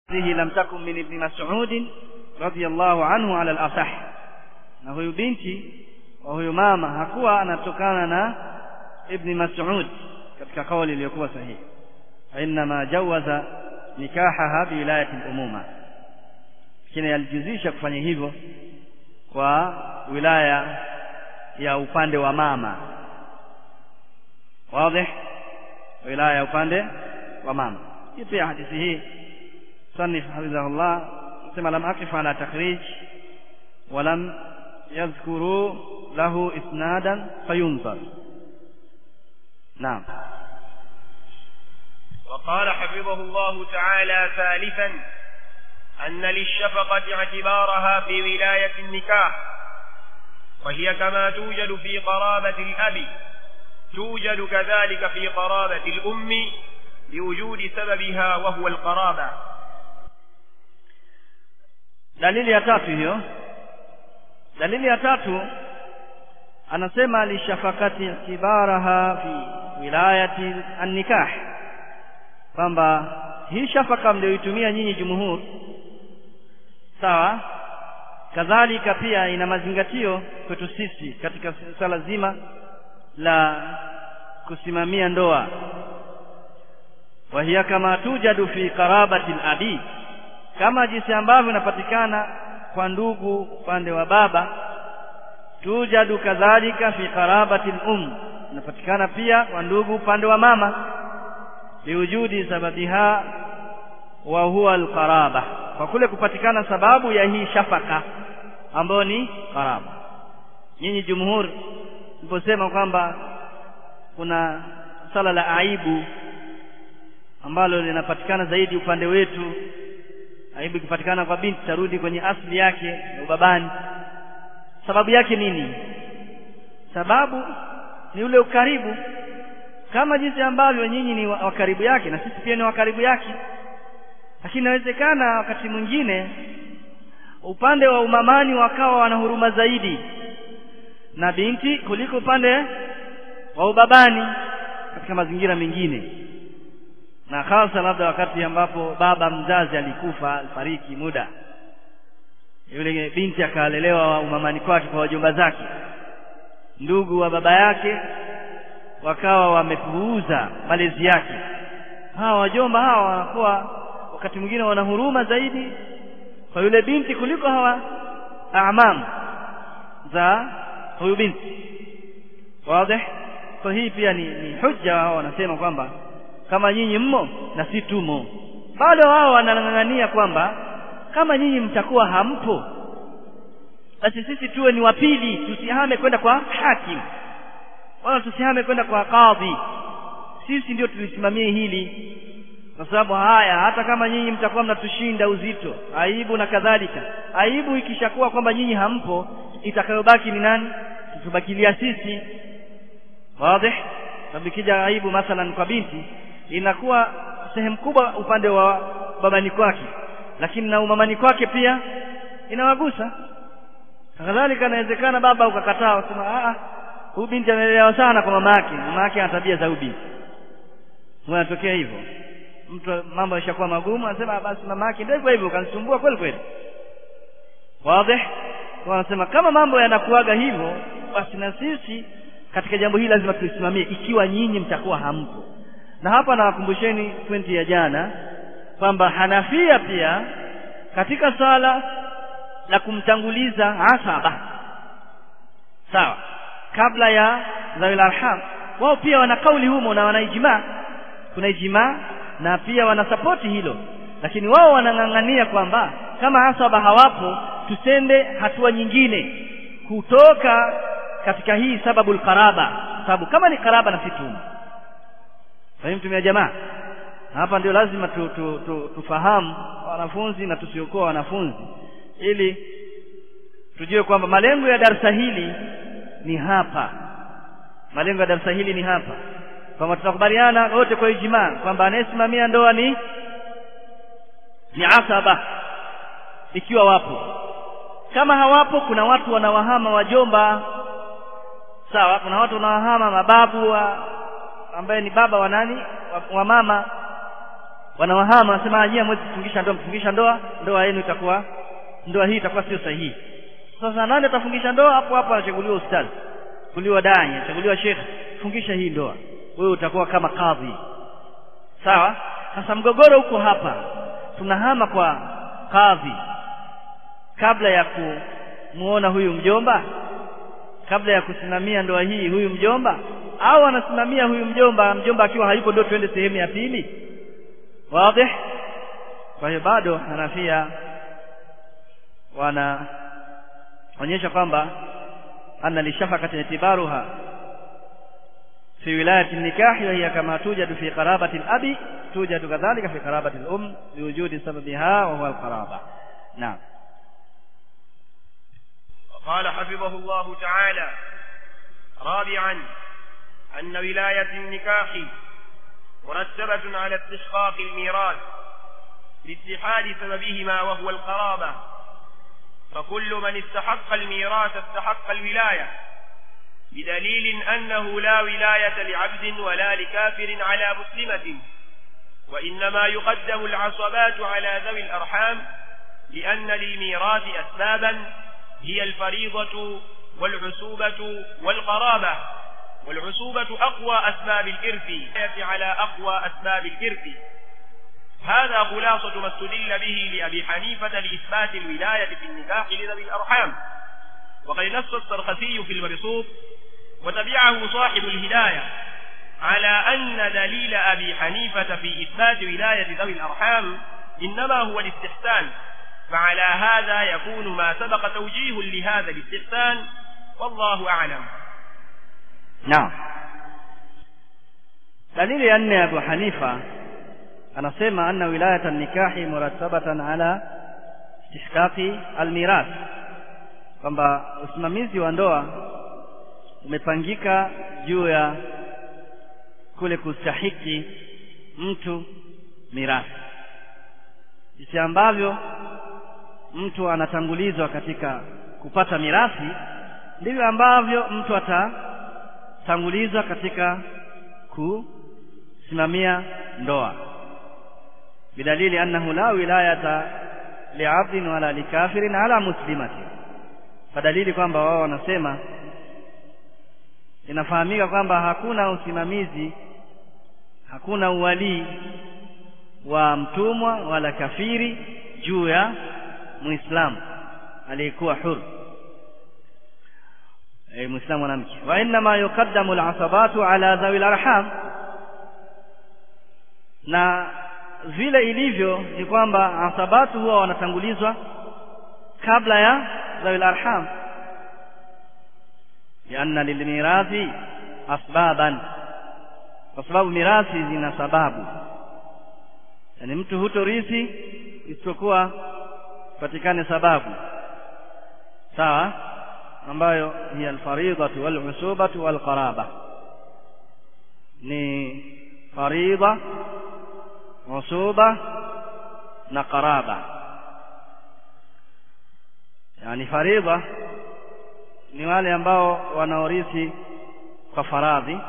هذه لم تكن من ابن مسعود رضي الله عنه على الأصح na huyu binti wa huyu mama hakuwa anatokana na ibni mas'ud katika kauli iliyokuwa sahihi inma jawaza nikahaha biwilayati al-umuma lakini alijuzisha kufanya hivyo kwa wilaya ya upande wa mama wazi wilaya ya upande wa mama hii pia hadithi hii صنف حفظه الله ثم لم أقف على تخريج ولم يذكروا له إسنادا فينظر نعم وقال حفظه الله تعالى ثالثا أن للشفقة اعتبارها في ولاية النكاح وهي كما توجد في قرابة الأب توجد كذلك في قرابة الأم لوجود سببها وهو القرابة dalili ya tatu hiyo dalili ya tatu anasema lishafakati itibaraha fi wilayati an-nikah kwamba hii shafaka mlioitumia nyinyi jumhur sawa kadhalika pia ina mazingatio kwetu sisi katika swala zima la kusimamia ndoa wa hiya kama tujadu fi qarabati al-abi kama jinsi ambavyo inapatikana kwa ndugu upande wa baba tujadu kadhalika fi qarabati um inapatikana pia kwa ndugu upande wa mama liwujudi sababiha wa huwa alqaraba kwa kule kupatikana sababu ya hii shafaka ambayo ni qaraba nyinyi jumhur mliposema kwamba kuna sala la aibu ambalo linapatikana zaidi upande wetu aibu ikipatikana kwa binti tarudi kwenye asili yake ya ubabani sababu yake nini sababu ni ule ukaribu kama jinsi ambavyo nyinyi ni wa karibu yake na sisi pia ni wa karibu yake lakini inawezekana wakati mwingine upande wa umamani wakawa wana huruma zaidi na binti kuliko upande wa ubabani katika mazingira mengine na hasa labda wakati ambapo baba mzazi alikufa alifariki muda yule binti akalelewa umamani kwake kwa wajomba zake ndugu wa baba yake wakawa wamepuuza malezi yake hawa wajomba hawa wanakuwa wakati mwingine wana huruma zaidi kwa yule binti kuliko hawa amam za huyu binti wazi kwa hii pia ni, ni hujja wao wanasema kwamba kama nyinyi mmo na si tumo bado wao wanang'ang'ania kwamba kama nyinyi mtakuwa hampo basi sisi tuwe ni wapili tusihame kwenda kwa hakim wala tusihame kwenda kwa kadhi sisi ndio tulisimamie hili kwa sababu haya hata kama nyinyi mtakuwa mnatushinda uzito aibu na kadhalika aibu ikishakuwa kwamba nyinyi hampo itakayobaki ni nani tutubakilia sisi wazi sababu ikija aibu mathalan kwa binti inakuwa sehemu kubwa upande wa babani kwake lakini na umamani kwake pia inawagusa kadhalika inawezekana baba ukakataa usema ah huyu binti amelelewa sana kwa mama yake mama yake ana tabia za ubinti unatokea hivyo mtu mambo yashakuwa magumu anasema basi mama yake ndio hivyo hivyo kanisumbua kweli kweli wazi kwa anasema kama mambo yanakuaga hivyo basi na sisi katika jambo hili lazima tulisimamie ikiwa nyinyi mtakuwa hampo na hapa nawakumbusheni pointi ya jana kwamba Hanafia pia katika sala la kumtanguliza asaba sawa kabla ya zawil arham wao pia wana kauli humo na wana ijma kuna ijma na pia wanasapoti hilo lakini wao wanang'ang'ania kwamba kama asaba hawapo tusende hatua nyingine kutoka katika hii sababu alqaraba sababu kama ni karaba na situmu fahimtumia jamaa hapa ndio lazima tu, tu, tu, tufahamu wanafunzi na tusiokuwa wanafunzi ili tujue kwamba malengo ya darasa hili ni hapa malengo ya darasa hili ni hapa kwamba tutakubaliana wote kwa ijmaa kwamba anayesimamia ndoa ni ni asaba ikiwa wapo kama hawapo kuna watu wanawahama wajomba sawa kuna watu wanawahama mababu wa, ambaye ni baba wa nani wa, wa mama wanawahama wanasema nyie mwezi kufungisha ndoa mfungisha ndoa ndoa yenu itakuwa ndoa hii itakuwa sio sahihi sasa nani atafungisha ndoa hapo hapo anachaguliwa ustadhi chaguliwa dai anachaguliwa shekhe fungisha hii ndoa wewe utakuwa kama kadhi sawa sasa mgogoro huko hapa tunahama kwa kadhi kabla ya kumuona huyu mjomba kabla ya kusimamia ndoa hii huyu mjomba au anasimamia huyu mjomba mjomba akiwa hayupo ndio twende sehemu ya pili wazi kwa hiyo bado Hanafia wanaonyesha kwamba anna lishafaqati itibaruha في ولاية النكاح وهي كما توجد في قرابة الأب توجد كذلك في قرابة الأم لوجود سببها وهو القرابة نعم وقال حفظه الله تعالى رابعا أن ولاية النكاح مرتبة على استحقاق الميراث لاتحاد سببهما وهو القرابة فكل من استحق الميراث استحق الولاية بدليل أنه لا ولاية لعبد ولا لكافر على مسلمة وإنما يقدم العصبات على ذوي الأرحام لأن للميراث أسبابا هي الفريضة والعسوبة والقرابة والعسوبة أقوى أسباب الإرث على أقوى أسباب الإرث هذا خلاصة ما استدل به لأبي حنيفة لإثبات الولاية في النكاح لذوي الأرحام وقد نص السرخسي في المبسوط وتبعه صاحب الهداية على أن دليل أبي حنيفة في إثبات ولاية ذوي الأرحام إنما هو الاستحسان فعلى هذا يكون ما سبق توجيه لهذا الاستحسان والله أعلم نعم dalili ya nne Abu Hanifa anasema anna wilayata nikahi murattabatan ala istihqaqi almirath kwamba usimamizi wa ndoa umepangika juu ya kule kustahiki mtu mirathi jinsi ambavyo mtu anatangulizwa katika kupata mirathi ndivyo ambavyo mtu atatangulizwa katika kusimamia ndoa bidalili annahu la wilayata liabdin wala likafirin ala muslimatin kwa dalili kwamba wao wanasema inafahamika kwamba hakuna usimamizi hakuna uwalii wa mtumwa wala kafiri juu ya muislamu aliyekuwa huru e, muislamu mwanamke wa inma yuqaddamu alasabatu ala dhawi alarham na vile ilivyo ni kwamba asabatu huwa wanatangulizwa kabla ya dhawi alarham lianna lilmirathi asbaban kwa sababu mirathi zina sababu yani mtu hutorithi isipokuwa patikane sababu sawa ambayo ni alfaridatu walusubatu walqaraba ni faridha usuba na qaraba yani faridha ni wale ambao wanaorithi kwa faradhi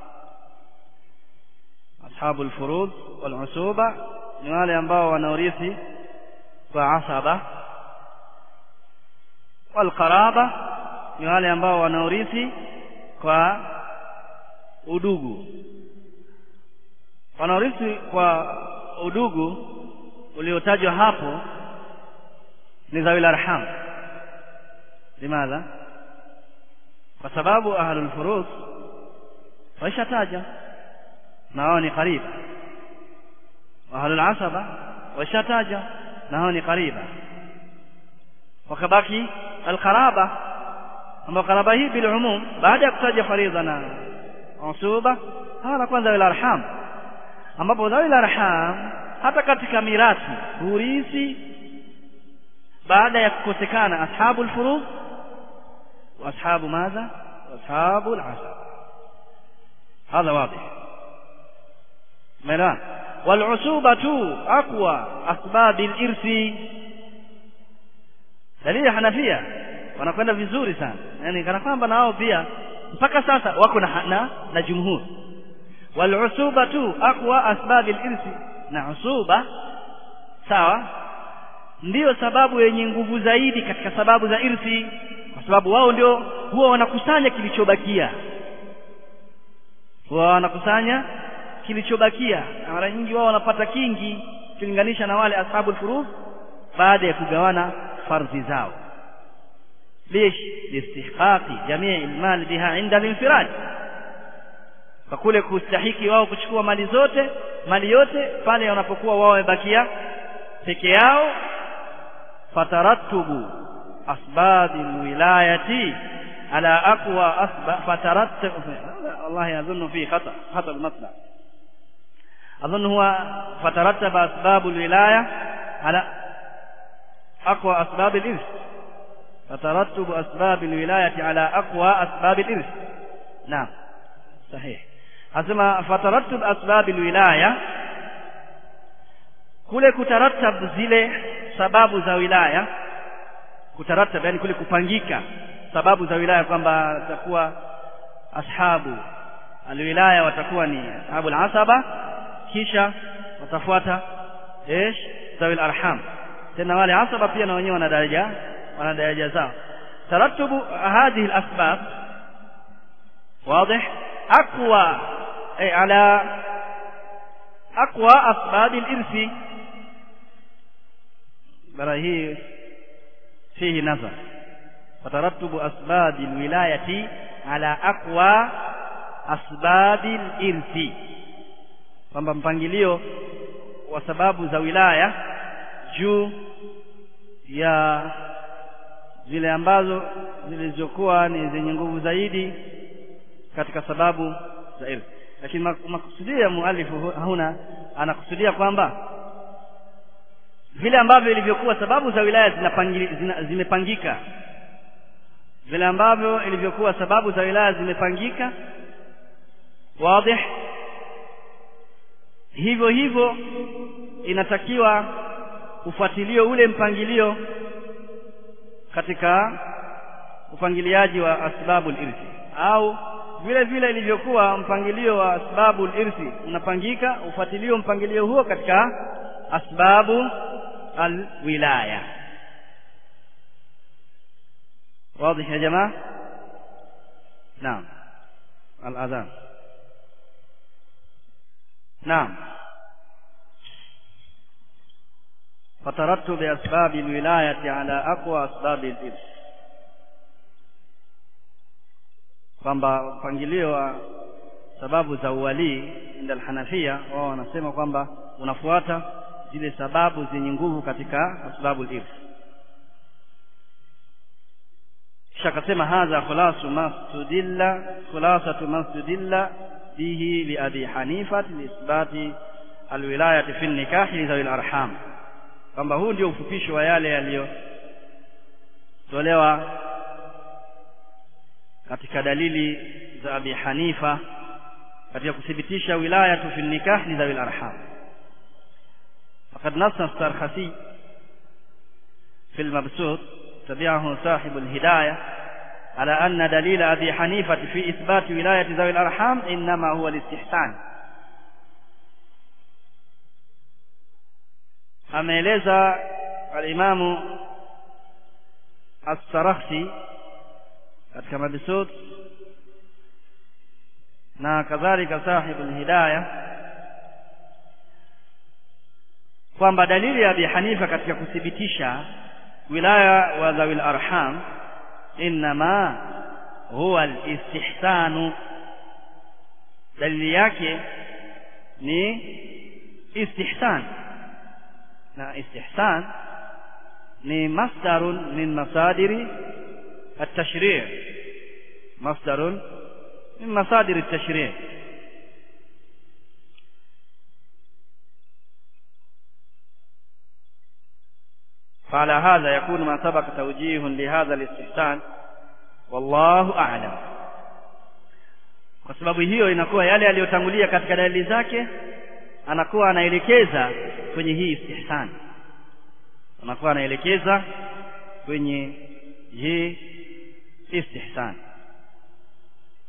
ashabu alfurud walusuba ni wale ambao wanaorithi kwa asaba walqaraba ni wale ambao wanaorithi kwa udugu wanaorithi kwa udugu uliotajwa hapo ni zawil arham limadha kwa sababu ahlul furud waishataja na wao ni kariba ahlul asaba waishataja na hao ni kariba wakabaki alqaraba ambao karaba hii bil umum baada ya kutaja faridha na usuba hawa kwanza wal arham ambapo dhawil arham hata katika mirathi hurithi baada ya kukosekana ashabul furud wa ashabu madha ashabul asab هذا واضح ملا والعصوبة أقوى أسباب الإرث dalili ya Hanafia wanakwenda vizuri sana yani kana kwamba na wao pia mpaka sasa wako na na, na jumhur wal usubatu aqwa asbab al irsi na usuba sawa ndiyo sababu yenye nguvu zaidi katika sababu za irthi kwa sababu wao ndio huwa wanakusanya kilichobakia huwa wanakusanya kilichobakia na mara nyingi wao wanapata kingi ukilinganisha na wale ashabul furudh baada ya kugawana fardhi zao ليش لاستحقاق جميع المال بها عند الانفراد fakule kustahiki wao kuchukua mali zote mali yote pale wanapokuwa wao wamebakia peke yao fatarattubu asbab alwilayati ala aqwa asbab fatarattub والله اظن في خطا خطا المطلع اظن هو فترتب اسباب الولايه على اقوى اسباب الارث فترتب أسباب الولاية على أقوى أسباب الإرث نعم صحيح أسمى فترتب أسباب الولاية kule kutaratab zile sababu za wilaya kutaratab yani kule kupangika sababu za wilaya kwamba watakuwa ashabu alwilaya watakuwa ni ashabu alasaba kisha watafuata ايش ذوي الارham tena wale asaba pia na wenyewe wana daraja wana daraja zao ترتب هذه الأسباب واضح أقوى أي على أقوى أسباب الإرث برهي فيه نظر فترتب أسباب الولاية على أقوى أسباب الإرث kwamba mpangilio wa sababu za wilaya juu ya zile ambazo zilizokuwa ni zenye nguvu zaidi katika sababu za irthi lakini makusudia mualifu huna anakusudia kwamba vile ambavyo ilivyokuwa sababu za wilaya zina, zimepangika vile ambavyo ilivyokuwa sababu za wilaya zimepangika wazi hivyo hivyo inatakiwa ufuatilio ule mpangilio katika upangiliaji wa asbabul irthi au vile vile ilivyokuwa mpangilio wa asbabul irthi unapangika ufuatilio mpangilio huo katika asbabu alwilaya واضح يا جماعه نعم الاذان نعم فترتب أسباب الولاية على أقوى أسباب الإرث kwamba mpangilio wa sababu za uwalii inda alhanafia wao wanasema kwamba unafuata zile sababu zenye nguvu katika asbabu al-irth kisha akasema hadha khulasu masudilla khulasatu masudilla bihi li abi hanifa li isbati alwilayati fi nikahi li zawil arham kwamba huu ndio ufupisho wa yale yaliyotolewa katika dalili za Abi Hanifa katika kuthibitisha wilaya tu fi nikah li zawil arham faqad nassa as-sarkhasi في المبسوط تبعه صاحب الهداية على أن دليل أبي حنيفة في إثبات ولاية ذوي الأرحام إنما هو الاستحسان ameeleza alimamu as-Sarakhsi katika mabisut na kadhalika sahibul hidayah kwamba dalili ya Abi Hanifa katika kuthibitisha wilaya wa dhawil arham inma huwa al-istihsanu dalili yake ni istihsan na istihsan ni masdarun min masadiri التشريع مصدر من مصادر التشريع فعلى هذا يكون ما سبق توجيه لهذا الاستحسان والله أعلم kwa sababu hiyo inakuwa yale yaliyotangulia katika dalili zake anakuwa anaelekeza kwenye hii istihsan anakuwa anaelekeza kwenye hii istihsan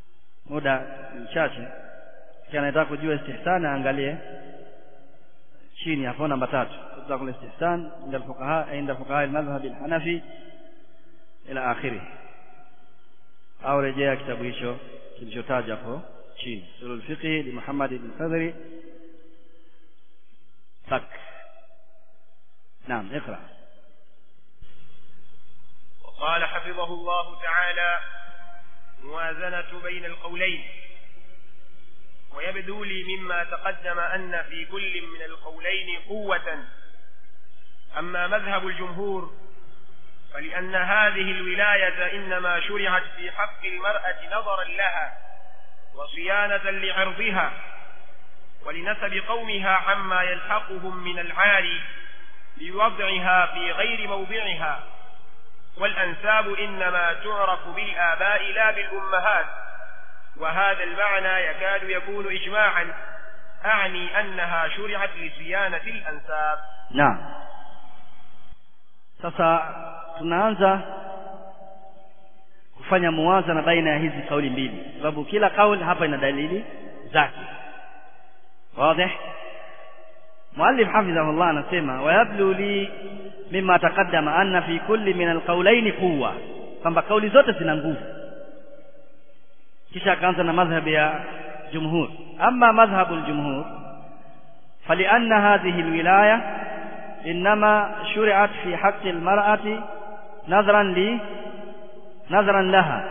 muda mchache kama anataka kujua istihsan aangalie chini hapo namba tatu itlaqul istihsan inda alfuqaha inda fuqaha almadhhab alhanafi ila akhirih au rejea kitabu hicho kilichotaja hapo chini sulul fiqh li Muhammad ibn Fadhli sak نعم اقرأ وقال حفظه الله تعالى موازنة بين القولين ويبدو لي مما تقدم أن في كل من القولين قوة أما مذهب الجمهور فلأن هذه الولاية إنما شرعت في حق المرأة نظرا لها وصيانة لعرضها ولنسب قومها عما يلحقهم من العار بوضعها في غير موضعها والأنساب إنما تعرف بالآباء لا بالأمهات وهذا المعنى يكاد يكون إجماعا أعني أنها شرعت لصيانة الأنساب نعم sasa tunaanza kufanya muwazana baina ya hizi kauli mbili sababu kila kauli hapa ina dalili zake wazi muallif hafidhahullah anasema wayablu li mimma taqaddama anna fi kulli min alqawlaini quwwa kwamba kauli zote zina nguvu kisha akaanza na madhhabu ya jumhur amma madhhabu aljumhur فلأن هذه الولاية إنما شرعت في حق المرأة نظرا لي نظرا لها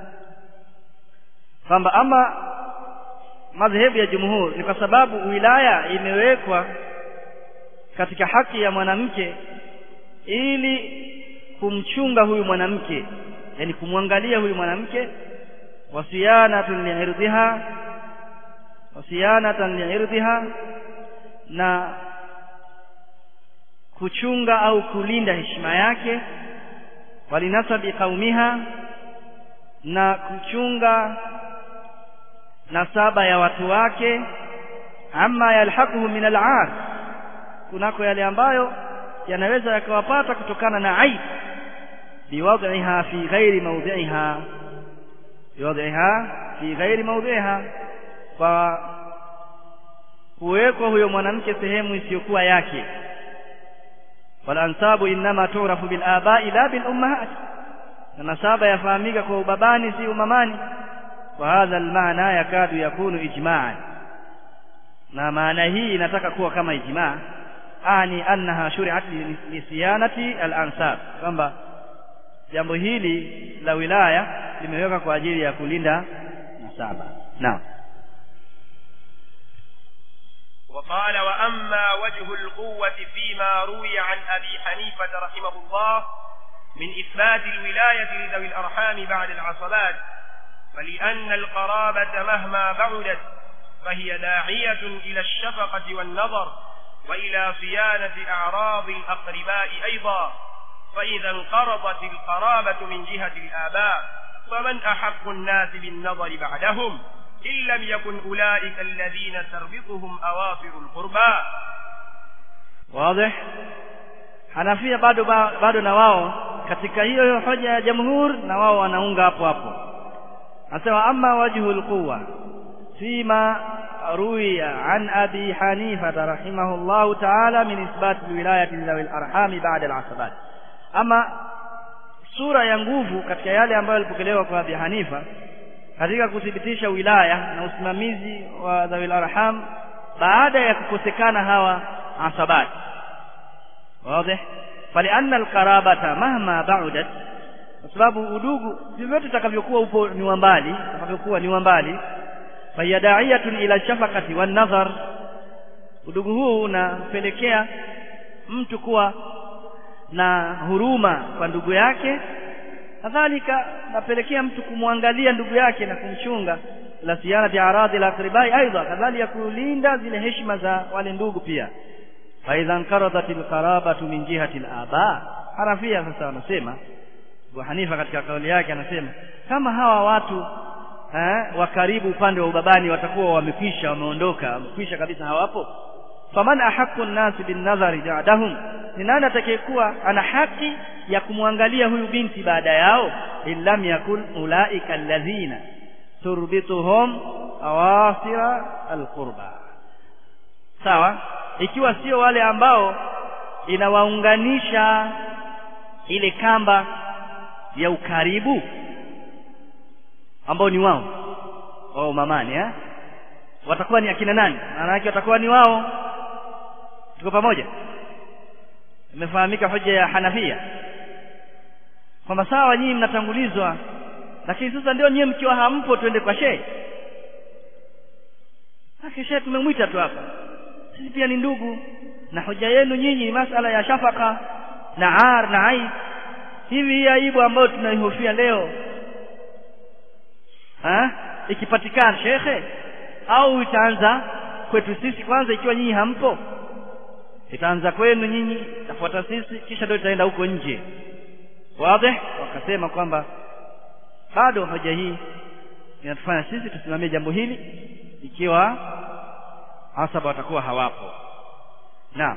kwamba ama madhehebu ya jumhur ni kwa sababu wilaya imewekwa katika haki ya mwanamke ili kumchunga huyu mwanamke yani kumwangalia huyu mwanamke wasiyanatan liirdhiha wasiyanatan liirdhiha na kuchunga au kulinda heshima yake walinasabi qaumiha na kuchunga nasaba ya watu wake ama yalhaquhu min al'ar kunako yale ambayo yanaweza yakawapata kutokana na aib biwad'iha fi ghairi mawdhi'iha biwad'iha fi ghairi mawdhi'iha kwa kuwekwa huyo mwanamke sehemu isiyokuwa yake walansabu innama tu'rafu bil aba'i la bil ummahat na nasaba yafahamika kwa ubabani si umamani وهذا المعنى يكاد يكون إجماعا na maana hii inataka kuwa kama ijmaa ani annaha shuri'at lisiyanati al-ansab kwamba jambo hili la wilaya limewekwa kwa ajili ya kulinda nasaba naam وقال وأما وجه القوة فيما روي عن أبي حنيفة رحمه الله من إثبات الولاية لذوي الأرحام بعد العصبات فلأن القرابة مهما بعدت فهي داعية إلى الشفقة والنظر وإلى صيانة أعراض الأقرباء أيضا فإذا انقرضت القرابة من جهة الآباء فمن أحق الناس بالنظر بعدهم إن لم يكن أولئك الذين تربطهم أواصر القربى واضح Hanafia bado bado na wao katika hiyo hiyo hoja ya jamhur na wao wanaunga hapo hapo anasema amma wajhu alquwa fima ruwiya an abi hanifa rahimahullahu ta'ala min isbat alwilayati dhawi alarham ba'da alasabat ama sura ya nguvu katika yale ambayo yalipokelewa kwa abi hanifa katika kuthibitisha wilaya na usimamizi wa dhawi alarham baada ya kukosekana hawa asabat wazi falianna alqarabata mahma ba'udat kwa sababu udugu vyovyote utakavyokuwa upo ni wa mbali utakavyokuwa ni wa mbali fahiya da'iyatun ila shafaqati wan nazar udugu huu unapelekea mtu kuwa na huruma kwa ndugu yake kadhalika napelekea mtu kumwangalia ndugu yake na kumchunga la siyana aradhi la akribai aidha kadhalika kulinda zile heshima za wale ndugu pia fa idha anqaradat alqarabatu min jihati alaba harafia sasa wanasema Abu Hanifa katika kauli yake anasema kama hawa watu eh, wa karibu upande wa ubabani watakuwa wamekwisha wameondoka wamekwisha kabisa hawapo faman ahaqqu an-nas bin nadhari ja'dahum ni nani atakayekuwa ana haki ya kumwangalia huyu binti baada yao illam yakun ulaika alladhina turbituhum awasira alqurba sawa ikiwa sio wale ambao inawaunganisha ile kamba ya ukaribu ambao ni wao wao mamani eh watakuwa ni akina nani maana yake watakuwa ni wao tuko pamoja imefahamika hoja ya Hanafia kwamba sawa nyinyi mnatangulizwa lakini sasa ndio nyinyi mkiwa hampo twende kwa shehe Haki shehe tumemwita tu hapa sisi pia ni ndugu na hoja yenu nyinyi masala ya shafaka na ar na aib hivi hii aibu ambayo tunaihofia leo ha? ikipatikana shekhe au itaanza kwetu sisi kwanza ikiwa nyinyi hampo itaanza kwenu nyinyi itafuata sisi kisha ndio itaenda huko nje wazi wakasema kwamba bado hoja hii inatufanya sisi tusimamie jambo hili ikiwa hasaba watakuwa hawapo naam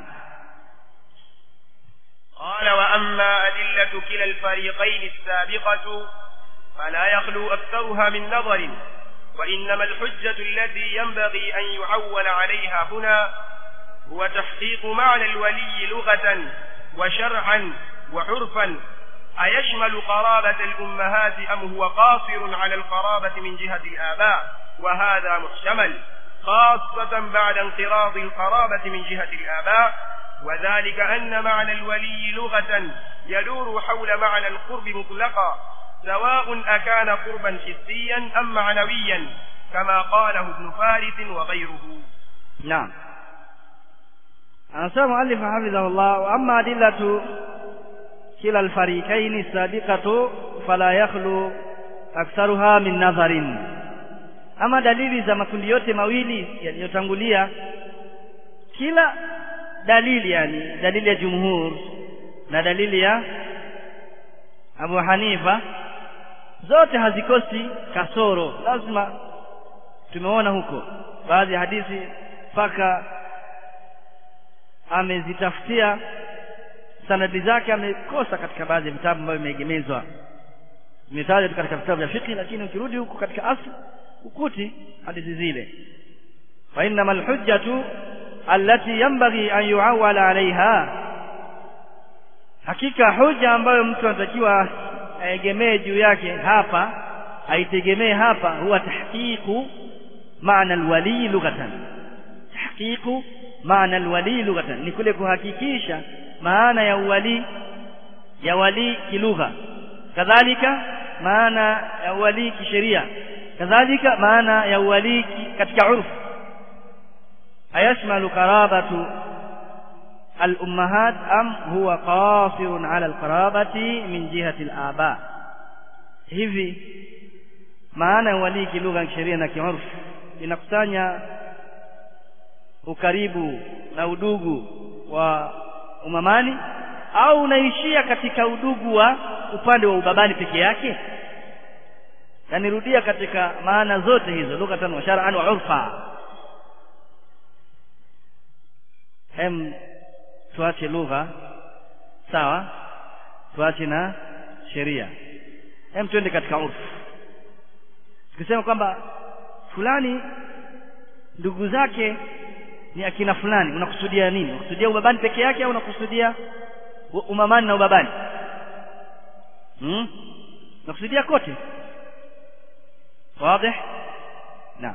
قال وأما أدلة كلا الفريقين السابقة فلا يخلو أكثرها من نظر وإنما الحجة التي ينبغي أن يعول عليها هنا هو تحقيق معنى الولي لغة وشرعا وعرفا أيشمل قرابة الأمهات أم هو قاصر على القرابة من جهة الآباء وهذا محتمل خاصة بعد انقراض القرابة من جهة الآباء وذلك أن معنى الولي لغة يدور حول معنى القرب مطلقا سواء أكان قربا حسيا أم معنويا كما قاله ابن فارس وغيره نعم anasema muallif hafidhahullah wa amma adillatu kila alfarikaini sabiqatu fala yakhlu aktharuha min nadharin ama dalili za makundi yote mawili yaliyotangulia kila dalili yani dalili ya jumhur na dalili ya Abu Hanifa zote hazikosi kasoro lazima tumeona huko baadhi ya hadithi mpaka amezitafutia sanadi zake amekosa katika baadhi ya vitabu ambavyo vimeegemezwa imetajwa tu katika vitabu vya fiqh lakini ukirudi huko katika asli ukuti hadithi zile fa innamal hujjatu allati yanbaghi an yuawwala alaiha hakika hoja ambayo mtu anatakiwa aegemee juu yake hapa aitegemee hapa huwa tahqiqu maana alwali lughatan tahqiqu maana alwali lughatan ni kule kuhakikisha maana ya uwali ya wali kilugha kadhalika maana ya uwali kisheria kadhalika maana ya uwali katika urfu ayashmalu qarabatu الأمهات أم هو قاصر على القرابة من جهة الآباء hivi maana ya walii kilugha ya kisheria na kiurfu inakusanya ukaribu na udugu wa umamani au unaishia katika udugu wa upande wa ubabani peke yake yanirudia katika maana zote hizo lughatan wa shar'an wa urfa hem tuache lugha sawa tuache na sheria hem twende katika urfu tukisema kwamba fulani ndugu zake ni akina fulani unakusudia nini unakusudia ubabani peke yake au unakusudia umamani na ubabani hmm? unakusudia kote wazi naam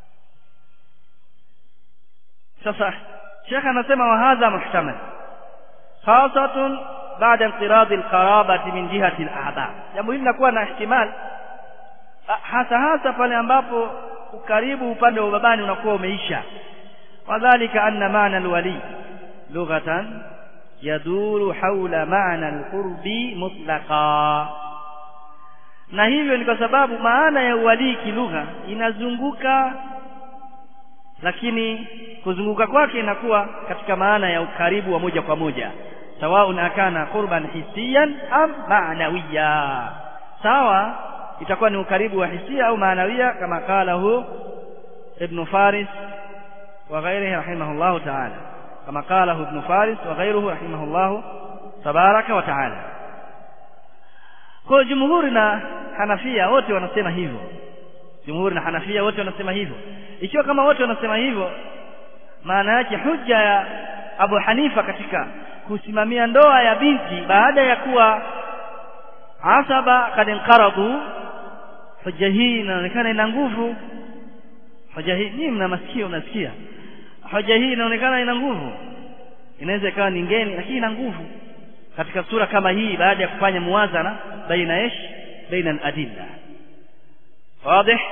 sasa شيخ anasema wa hadha muhtamal khasatun baada inqirad alqarabati min jihati alaba jambo hili linakuwa na ihtimal hasa hasa pale ambapo ukaribu upande wa babani unakuwa umeisha wadhālika anna ma'na alwali lughatan yaduru hawla ma'na alqurbi mutlaqa na hivyo ni kwa sababu maana ya uwalii kilugha inazunguka lakini kuzunguka kwake inakuwa katika maana ya ukaribu wa moja kwa moja sawaun akana qurban hisiyan am ma'nawiya sawa itakuwa ni ukaribu wa hisia au maanawia kama kala hu ibn faris wa ghairihi rahimahullahu ta'ala kama kala hu ibn faris wa ghairuhu rahimahullahu tabaraka wa ta'ala kwa jumhuri na hanafia wote wanasema hivyo jumhuri na hanafia wote wanasema hivyo ikiwa kama wote wanasema hivyo maana yake hujja ya Abu Hanifa katika kusimamia ndoa ya binti baada ya kuwa asaba kad inqaradu hoja hii inaonekana ina nguvu hoja hii ni mna masikio unasikia hoja hii inaonekana ina nguvu inaweza ikawa ni ngeni lakini ina nguvu katika sura kama hii baada ya kufanya muwazana baina ish baina al-adilla واضح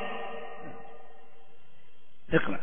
اقرأ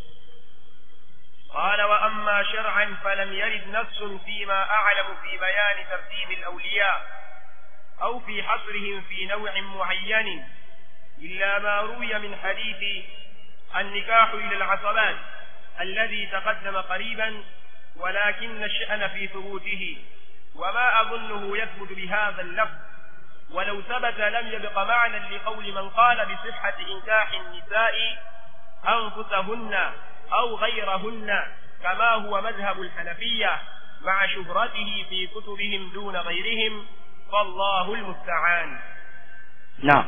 قال وأما شرعا فلم يرد نص فيما أعلم في بيان ترتيب الأولياء أو في حصرهم في نوع معين إلا ما روي من حديث النكاح إلى العصبات الذي تقدم قريبا ولكن الشأن في ثبوته وما أظنه يثبت بهذا اللفظ ولو ثبت لم يبق معنى لقول من قال بصحة إنكاح النساء أنفسهن أو غيرهن كما هو مذهب الحنفية مع شهرته في كتبهم دون غيرهم فالله المستعان نعم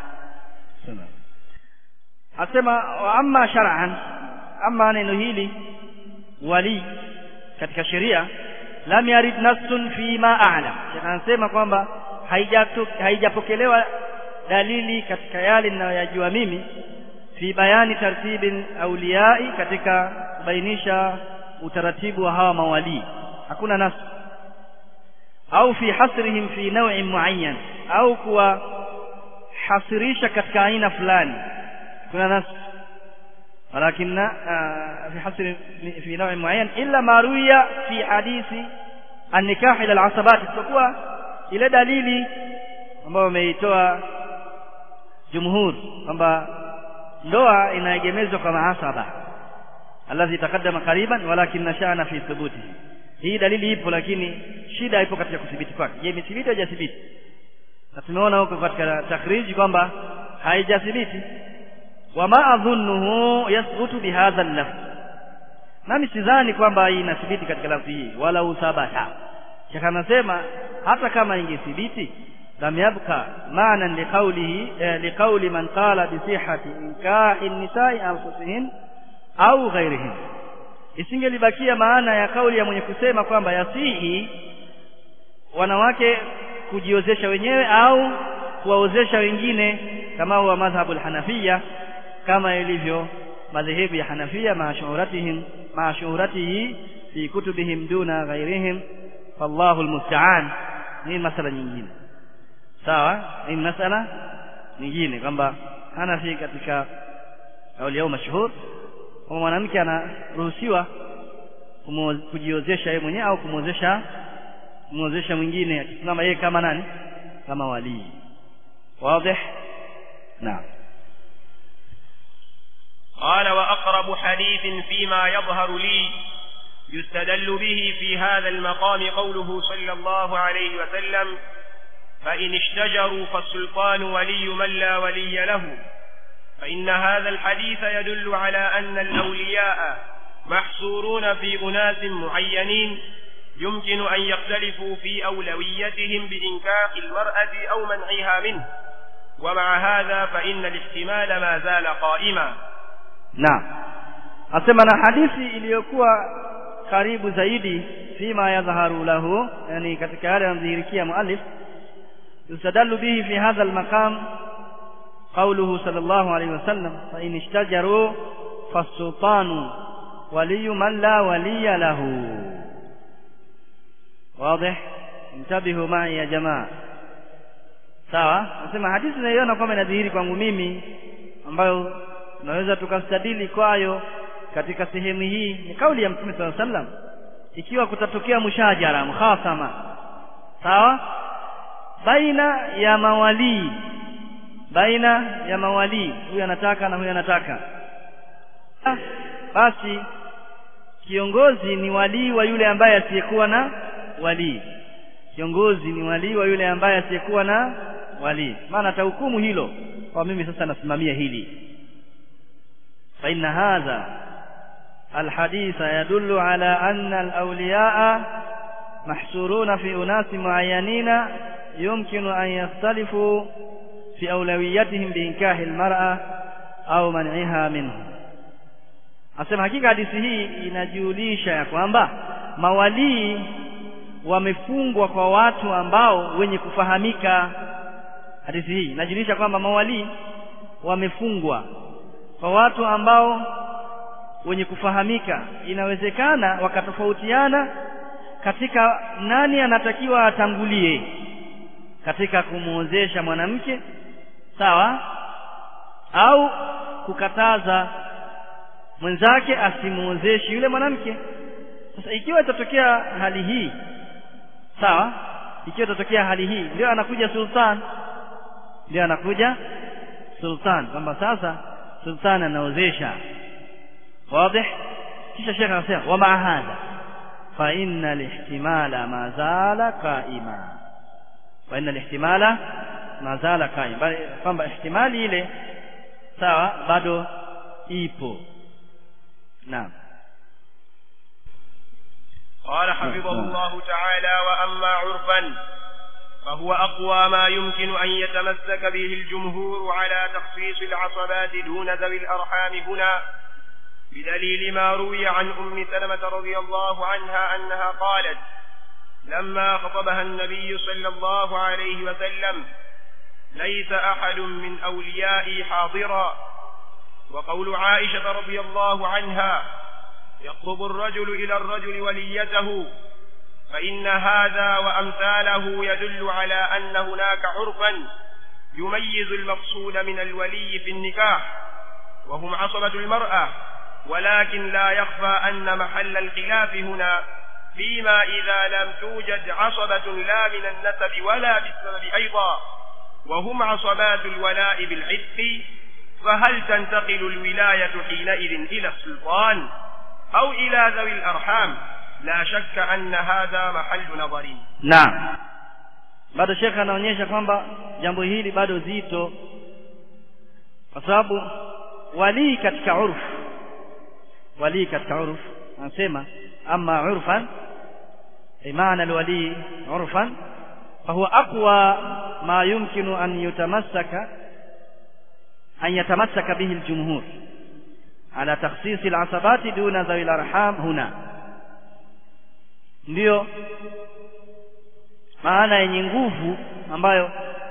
asema wa amma shar'an amma neno hili wali katika sheria lam yarid nassun fi ma a'lam anasema kwamba haijapokelewa dalili katika yale ninayoyajua mimi fi bayani tartibi auliyai katika kubainisha utaratibu wa hawa mawali hakuna nas au fi hasrihim fi naw'in muayyan au kuwa hasirisha katika aina fulani kuna nas ولكن في حصر في نوع معين إلا ما روي في حديث النكاح إلى العصبات isipokuwa ile dalili ambayo wameitoa jumhur kwamba ndoa inaegemezwa kwa mahasaba alladhi taqaddama qariban walakin sha'na fi thubuti hii dalili ipo lakini shida ipo katika kudhibiti kwake je imethibiti au hajathibiti na tumeona huko katika takhriji kwamba haijathibiti wama adhunnuhu yathbutu bihadha al-lafz nami sidhani kwamba hii inathibiti katika lafzi hii wala uthabata shaka anasema hata kama ingethibiti lam yabqa maana liqawlihi liqawli man qala bi sihhati inkahi an-nisa'i anfusihin au ghairihin isingelibakia maana ya kauli ya mwenye kusema kwamba yasihi wanawake kujiozesha wenyewe au kuwaozesha wengine kama huwa madhhabu al-hanafiyya kama ilivyo madhehebu ya Hanafia maashuhuratihim maashuhuratihi fi kutubihim duna ghairihim fallahu almusta'an ni masala nyingine sawa ni masala nyingine kwamba Hanafi katika kauli yao mashuhur kwamba mwanamke anaruhusiwa kujiozesha yeye mwenyewe au kumwozesha kumwozesha mwingine akisimama yeye kama nani kama walii wazi naam قال وأقرب حديث فيما يظهر لي يستدل به في هذا المقام قوله صلى الله عليه وسلم فإن اشتجروا فالسلطان ولي من لا ولي له فإن هذا الحديث يدل على أن الأولياء محصورون في أناس معينين يمكن أن يختلفوا في أولويتهم بإنكاح المرأة أو منعها منه ومع هذا فإن الاحتمال ما زال قائما Naam. Asema na hadithi iliyokuwa karibu zaidi fima yadhharu lahu yani katika yale yanadhihirikia muallif yustadallu bihi fi hadha al-maqam qawluhu sallallahu alayhi wasallam fa in ishtajaru fasultanu waliyu man la waliya lahu واضح انتبهوا معي يا جماعه sawa nasema hadithi naiona kwamba inadhihiri kwangu mimi ambayo tunaweza tukastadili kwayo katika sehemu hii ni kauli ya Mtume SAW sallam ikiwa kutatokea mushajara mukhasama sawa baina ya mawalii baina ya mawalii huyu anataka na huyu anataka basi kiongozi ni walii wa yule ambaye asiyekuwa na walii kiongozi ni walii wa yule ambaye asiyekuwa na walii maana atahukumu hilo kwa mimi sasa nasimamia hili فإن هذا الحديث يدل على أن الأولياء محصورون في أناس معينين يمكن أن يختلفوا في أولويتهم بإنكاح المرأة أو منعها منه asema hakika hadithi hii inajulisha ya kwamba mawalii wamefungwa kwa watu ambao wenye kufahamika hadithi hii inajulisha kwamba mawalii wamefungwa kwa watu ambao wenye kufahamika inawezekana wakatofautiana katika nani anatakiwa atangulie katika kumuozesha mwanamke sawa au kukataza mwenzake asimuozeshe yule mwanamke sasa ikiwa itatokea hali hii sawa ikiwa itatokea hali hii ndio anakuja sultan ndio anakuja sultan kwamba sasa sultan anaozesha wazi kisha shekhe anasema wa maa hadha fa inna lihtimala ma zala qaima fa inna lihtimala ma zala qaima bali kwamba ihtimali ile sawa bado ipo naam قال حفظه الله تعالى وأما عرفا فهو أقوى ما يمكن أن يتمسك به الجمهور على تخصيص العصبات دون ذوي الأرحام هنا بدليل ما روي عن أم سلمة رضي الله عنها أنها قالت لما خطبها النبي صلى الله عليه وسلم ليس أحد من أوليائي حاضرا وقول عائشة رضي الله عنها يخطب الرجل إلى الرجل وليته فإن هذا وأمثاله يدل على أن هناك عرفا يميز المقصود من الولي في النكاح وهم عصبة المرأة ولكن لا يخفى أن محل الخلاف هنا فيما إذا لم توجد عصبة لا من النسب ولا بالسبب أيضا وهم عصبات الولاء بالعتق فهل تنتقل الولاية حينئذ إلى السلطان أو إلى ذوي الأرحام لا شك أن هذا محل نظر naam bado shekhe anaonyesha kwamba jambo hili bado zito kwa sababu walii katika urf walii katika urf anasema ama urfan maana alwalii urfan فهو أقوى ما يمكن أن يتمسك أن يتمسك به الجمهور على تخصيص العصبات دون ذوي الأرحام هنا ndiyo maana yenye nguvu ambayo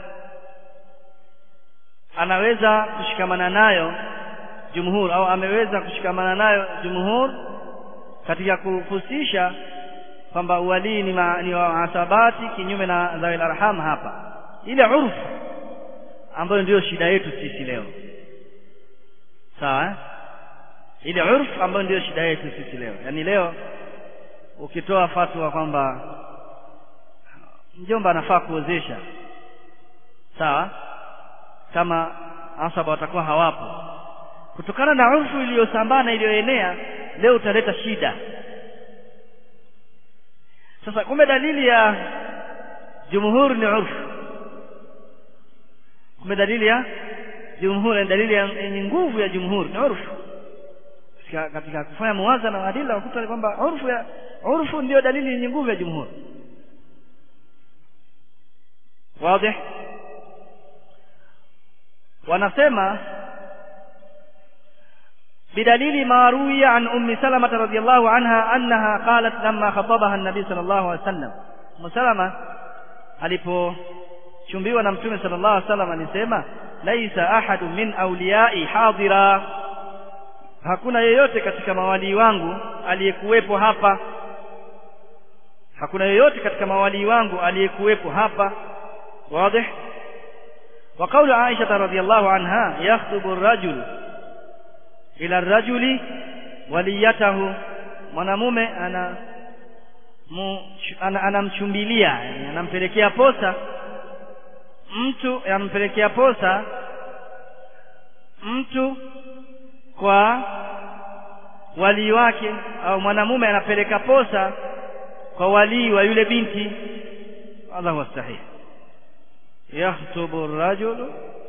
anaweza kushikamana nayo jumhur au ameweza kushikamana nayo jumhur katika kuhusisha kwamba uwalii ni, ma, ni wa asabati kinyume na dhawil arham hapa ile urfu ambayo ndiyo shida yetu sisi leo sawa eh? ile urfu ambayo ndiyo shida yetu sisi leo yaani leo ukitoa fatwa kwamba mjomba anafaa kuozesha sawa kama asaba watakuwa hawapo kutokana na urfu iliyosambaa na iliyoenea leo utaleta shida sasa kumbe dalili ya jumhur ni urfu kumbe dalili ya jumhur ni dalili yenye nguvu ya jumhur ni urfu katika, katika kufanya muwazana wa adila wakuta kwamba urfu ya urfu ndio dalili yenye nguvu ya jumhur wazi wanasema بدليل ما روي عن أم سلمة رضي الله عنها أنها قالت لما خطبها النبي صلى الله عليه وسلم أم سلمة alipochumbiwa na mtume sallallahu alaihi wasallam alisema laisa ahadu min awliyai hadira hakuna yeyote katika mawalii wangu aliyekuwepo hapa hakuna yeyote katika mawalii wangu aliyekuwepo hapa wazi wa qawlu Aisha radhiyallahu anha yakhtubu ar-rajul ila ar-rajuli waliyatahu mwanamume ana anamchumbilia ana yani anampelekea posa mtu anampelekea posa mtu kwa walii wake au mwanamume anapeleka posa kwa walii wa yule binti hadha huwa sahih yakhtubu ar-rajulu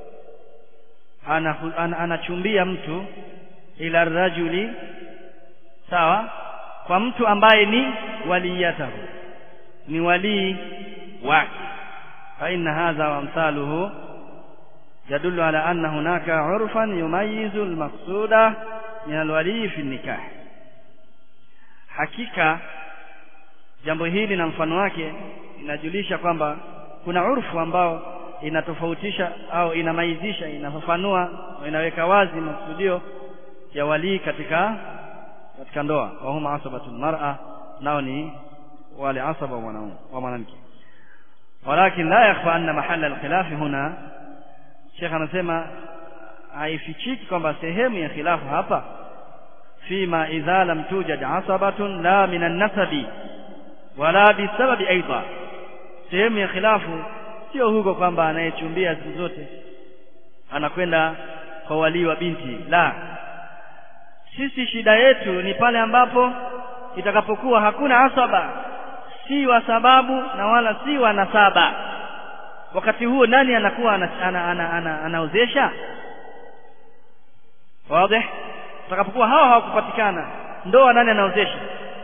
anachumbia mtu ila rajuli sawa kwa mtu ambaye ni waliyatahu ni walii wake fa inna hadha wa amsaluhu يدل على أن هناك عرفا يميز المقصود min alwali fi nikah hakika jambo hili na mfano wake inajulisha kwamba kuna urfu ambao inatofautisha au inamaizisha inafafanua inaweka wazi makusudio ya walii katika katika ndoa wa huma asabatu mar'a nao ni wale asaba wanaume wa mwanamke walakin la yakhfa anna mahalla alkhilaf huna Sheikh anasema haifichiki kwamba sehemu ya khilafu hapa fima idha lam tujad asabatun la min an-nasabi wala bisababi aidha sehemu ya khilafu sio huko kwamba anayechumbia siku zote anakwenda kwa walii wa binti la sisi shida yetu ni pale ambapo itakapokuwa hakuna asaba si wa sababu na wala si wa nasaba wakati huo nani anakuwa anaozesha ana, ana, ana, ana wazi utakapokuwa hawa hawakupatikana ndoa nani anaozesha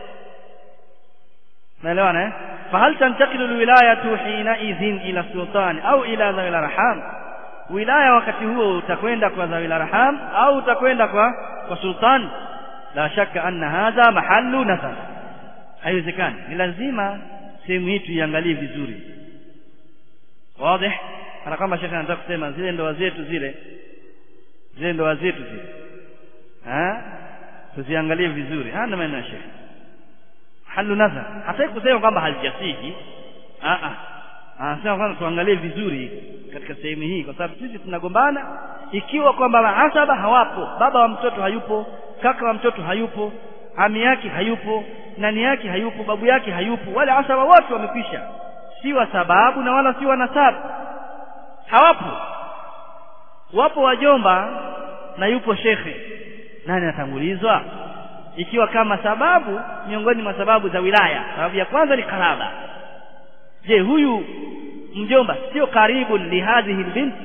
naelewana eh fahal tantaqilu alwilayatu hina idhin ila sultan au ila zawil arham wilaya wakati huo utakwenda kwa zawil arham au utakwenda kwa kwa sultan la shakka anna hadha mahallu nasab haiwezekani ni lazima sehemu hii tuiangalie vizuri wazi kana kama shekhe anataka kusema zile ndoa zetu zile zile ndoa zetu zile eh tuziangalie vizuri hana maneno ya shekhe halu nazar hata kusema kwamba halijasihi a a anasema kwamba tuangalie vizuri katika sehemu hii kwa sababu sisi tunagombana ikiwa kwamba maasaba hawapo baba wa mtoto hayupo kaka wa mtoto hayupo ami yake hayupo nani yake hayupo babu yake hayupo wale asaba wote wamekwisha si wa sababu na wala si wa nasabu hawapo wapo wajomba na yupo shekhe nani atangulizwa ikiwa kama sababu miongoni mwa sababu za wilaya sababu ya kwanza ni karaba je huyu mjomba sio karibu li hadhihi binti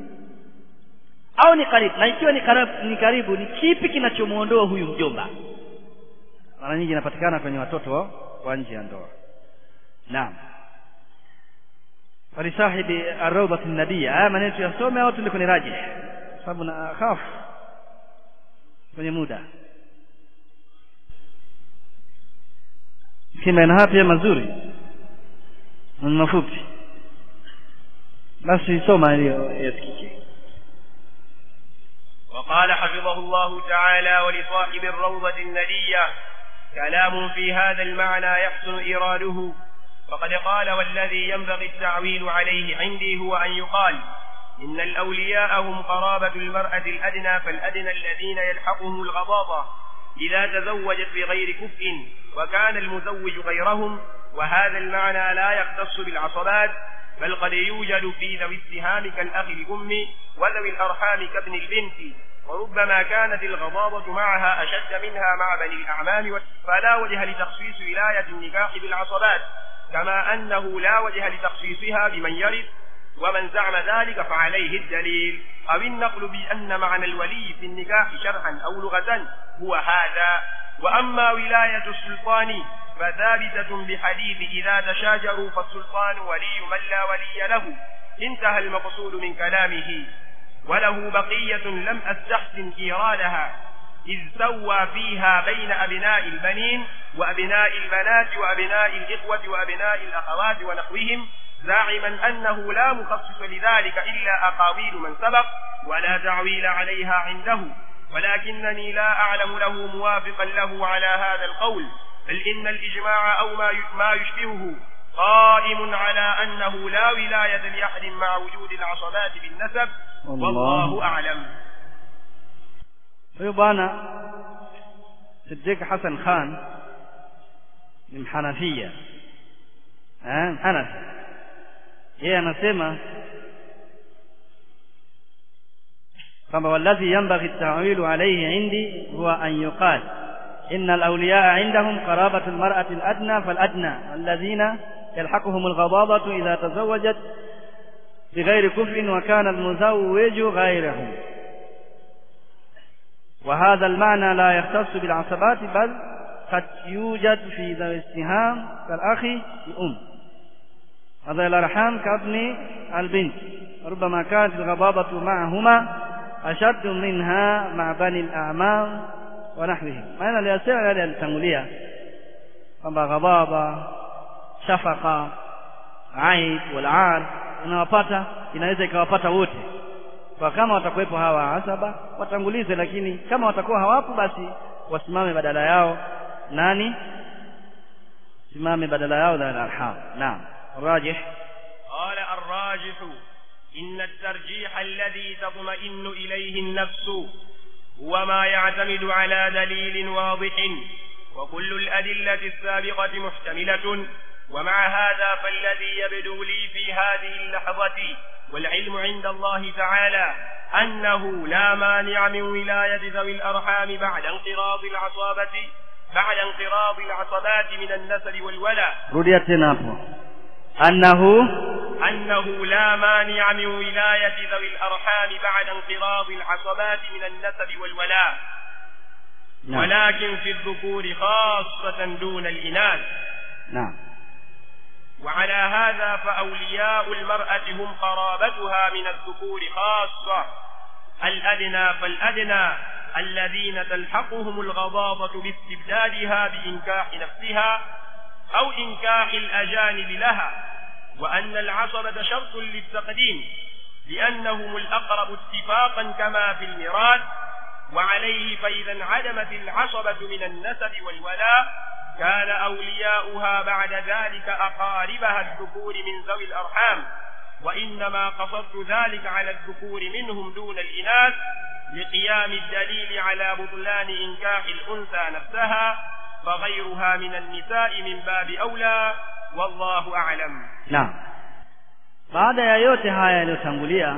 au ni karibu na ikiwa ni karibu, ni karibu ni kipi kinachomuondoa huyu mjomba mara nyingi inapatikana kwenye watoto wa nje ya ndoa naam walisahibi arrawdati nabiyya haya maneno tuyasome au tuende kwenye rajih sababu na khaf kwenye muda kima haya pia mazuri ni mafupi basi soma iliyo yasikike وقال حفظه الله تعالى ولصاحب الروضة الندية كلام في هذا المعنى يحسن إيراده وقد قال والذي ينبغي التعويل عليه عندي هو أن يقال إن الأولياء هم قرابة المرأة الأدنى فالأدنى الذين يلحقهم الغضاضة إذا تزوجت بغير كفء وكان المزوج غيرهم وهذا المعنى لا يختص بالعصبات بل قد يوجد في ذوي السهام كالأخ الأم وذوي الأرحام كابن البنت وربما كانت الغضاضة معها أشد منها مع بني الأعمام فلا وجه لتخصيص ولاية النكاح بالعصبات كما أنه لا وجه لتخصيصها بمن يرث ومن زعم ذلك فعليه الدليل أو النقل بأن معنى الولي في النكاح شرعا أو لغة هو هذا وأما ولاية السلطان فثابتة بحديث إذا تشاجروا فالسلطان ولي من لا ولي له انتهى المقصود من كلامه وله بقية لم أستحسن إيرادها إذ سوى فيها بين أبناء البنين وأبناء البنات وأبناء الإخوة وأبناء الأخوات ونحوهم زاعما أنه لا مخصص لذلك إلا أقاويل من سبق ولا تعويل عليها عنده ولكنني لا أعلم له موافقا له على هذا القول بل إن الإجماع أو ما يشبهه قائم على أنه لا ولاية لأحد مع وجود العصبات بالنسب والله أعلم huyu bwana Siddiq Hassan Khan ni mhanafia eh mhanafi yeye anasema kwamba walladhi yanbaghi at-ta'wilu alayhi indi huwa an yuqal إن الأولياء عندهم قرابة المرأة الأدنى فالأدنى الذين يلحقهم الغضاضة إذا تزوجت بغير كفء وكان المزوج غيرهم وهذا المعنى لا يختص بالعصبات بل قد يوجد في ذوي السهام كالأخ الأم هذا الأرحام كابن البنت ربما كانت الغضاضة معهما أشد منها مع بني الأعمام wa nahwihi maana aliyosema yale alitangulia kwamba ghadhaba shafaqa aid wal ar inawapata inaweza ikawapata wote kwa kama watakuwepo hawa asaba watangulize lakini kama watakuwa hawapo basi wasimame badala yao nani simame badala yao dhal arham naam rajih قال الراجح إن الترجيح الذي تطمئن إليه النفس هو ما يعتمد على دليل واضح وكل الأدلة السابقة محتملة ومع هذا فالذي يبدو لي في هذه اللحظة والعلم عند الله تعالى أنه لا مانع من ولاية ذوي الأرحام بعد انقراض العصابة بعد انقراض العصبات من النسل والولاء rudia tena hapo annahu أنه لا مانع من ولاية ذوي الأرحام بعد انقراض العصبات من النسب والولاء naam ولكن في الذكور خاصة دون الإناث naam وعلى هذا فأولياء المرأة هم قرابتها من الذكور خاصة الأدنى فالأدنى الذين تلحقهم الغضاضة باستبدادها بإنكاح نفسها أو إنكاح الأجانب لها وأن العصبة شرط للتقديم لأنهم الأقرب اتفاقا كما في الميراث وعليه فإذا انعدمت العصبة من النسب والولاء كان أولياؤها بعد ذلك أقاربها الذكور من ذوي الأرحام وإنما قصدت ذلك على الذكور منهم دون الإناث لقيام الدليل على بطلان إنكاح الأنثى نفسها فغيرها من النساء من باب أولى والله أعلم naam baada ya yote haya yaliyotangulia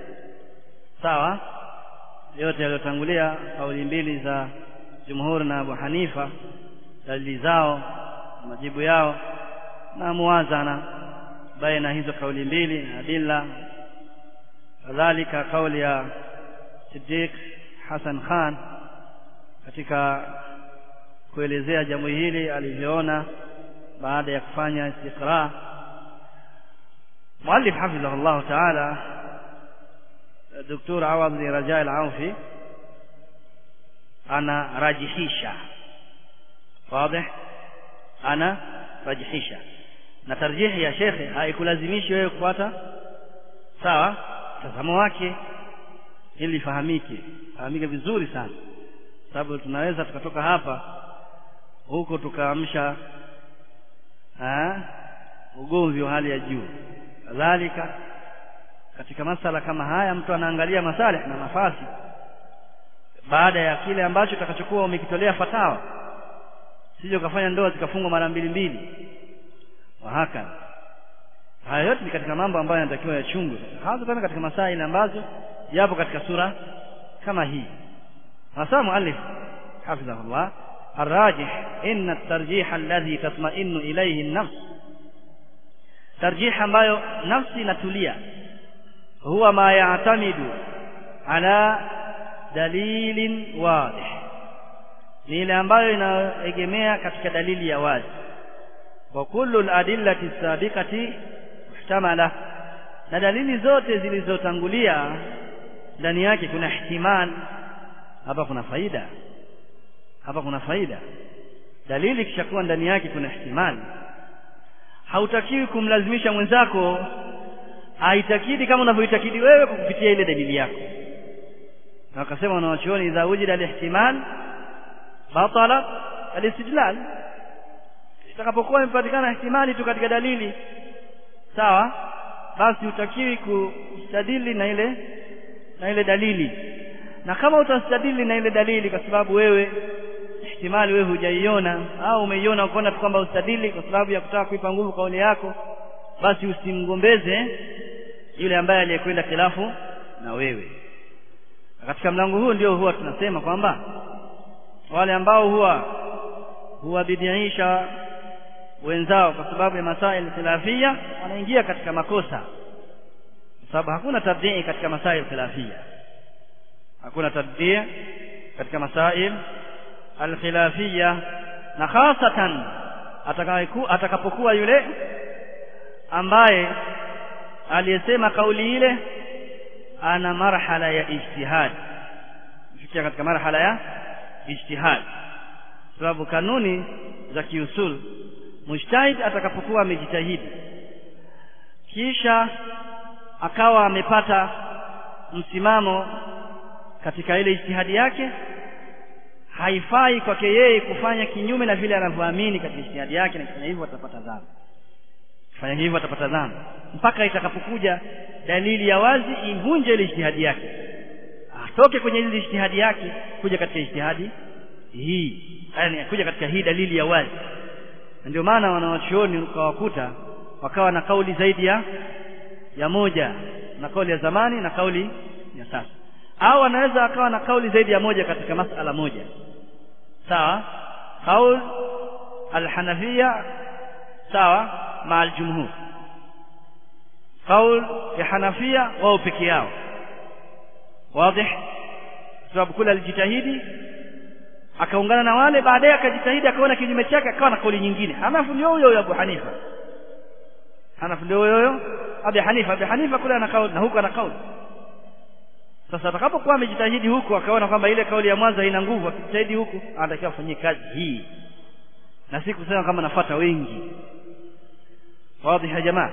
sawa yote yaliyotangulia kauli mbili za jumhur na Abu Hanifa dalili zao majibu yao na muwazana baina hizo kauli mbili na adilla kadhalika kauli ya Siddiq Hassan Khan katika kuelezea jambo hili alivyoona baada ya kufanya istiqra muallif hafidhahu Allah ta'ala Dr. Awad bin Raja al-Aufi ana rajihisha wazi ana rajihisha na tarjihi ya shekhe haikulazimishi wewe kufuata sawa mtazamo wake ili fahamike fahamike vizuri sana sababu tunaweza tukatoka hapa huko tukaamsha ah, ugomvi wa hali ya juu kadhalika katika masala kama haya mtu anaangalia masalih na nafasi baada ya kile ambacho utakachokuwa umekitolea fatawa sije ukafanya ndoa zikafungwa mara mbili mbili wahaka haya yote ni katika mambo ambayo yanatakiwa yachungwe hasa tena katika masaili ambazo yapo katika sura kama hii hasa muallif hafidhahullah الراجح إن الترجيح الذي تطمئن إليه النفس ترجيح ambayo nafsi inatulia huwa ma ya'tamidu ala dalilin wadih ni ile ambayo inaegemea katika dalili ya wazi wa kullu al-adillati sabiqati muhtamala na dalili zote zilizotangulia ndani yake kuna ihtimal hapa kuna faida hapa kuna faida dalili kishakuwa ndani yake kuna ihtimali hautakiwi kumlazimisha mwenzako aitakidi kama unavyoitakidi wewe kwa kupitia ile dalili yako na wakasema wanawachuoni idha wujida alihtimal batala alistidlal itakapokuwa imepatikana ihtimali tu katika dalili sawa basi utakiwi kustadili na ile na ile dalili na kama utastadili na ile dalili kwa sababu wewe ihtimali wewe hujaiona au umeiona ukaona tu kwamba ustadili kwa sababu ya kutaka kuipa nguvu kauli yako basi usimgombeze yule ambaye aliyekwenda khilafu na wewe na katika mlango huu ndio huwa tunasema kwamba wale ambao huwa huwabidiisha wenzao kwa sababu ya masail khilafia wanaingia katika makosa kwa sababu hakuna tabdii katika masail khilafia hakuna tabdii katika masail alkhilafia na hasatan atakapokuwa yule ambaye aliyesema kauli ile ana marhala ya ijtihad fikia katika marhala ya ijtihad sababu kanuni za kiusul mujtahid atakapokuwa amejitahidi kisha akawa amepata msimamo katika ile ijtihadi yake haifai kwake yeye kufanya kinyume na vile anavyoamini katika ijtihadi yake na kufanya hivyo atapata dhambi kufanya hivyo atapata dhambi mpaka itakapokuja dalili ya wazi ivunje ile ijtihadi yake atoke kwenye ile ijtihadi yake kuja katika ijtihadi hii yani kuja katika hii dalili ya wazi na ndio maana wanawachuoni ukawakuta wakawa na kauli zaidi ya ya moja na kauli ya zamani na kauli ya sasa au anaweza akawa na kauli zaidi ya moja katika masala moja sawa kaul alhanafia sawa ma aljumhur kaul ya hanafia wao peke yao wazi sababu kule alijitahidi akaungana na wale baadaye akajitahidi akaona kinyume chake akawa na kauli nyingine hanafu ndio huyo huyo Abu Hanifa hanafu ndio huyo huyo Abu Hanifa Abu Hanifa kule ana kauli na huko ana kauli sasa atakapokuwa amejitahidi huku akaona kwamba ile kauli ya mwanzo haina nguvu akijitahidi huku anatakiwa afanyie kazi hii na si kusema kama nafuata wengi wazi ya jamaa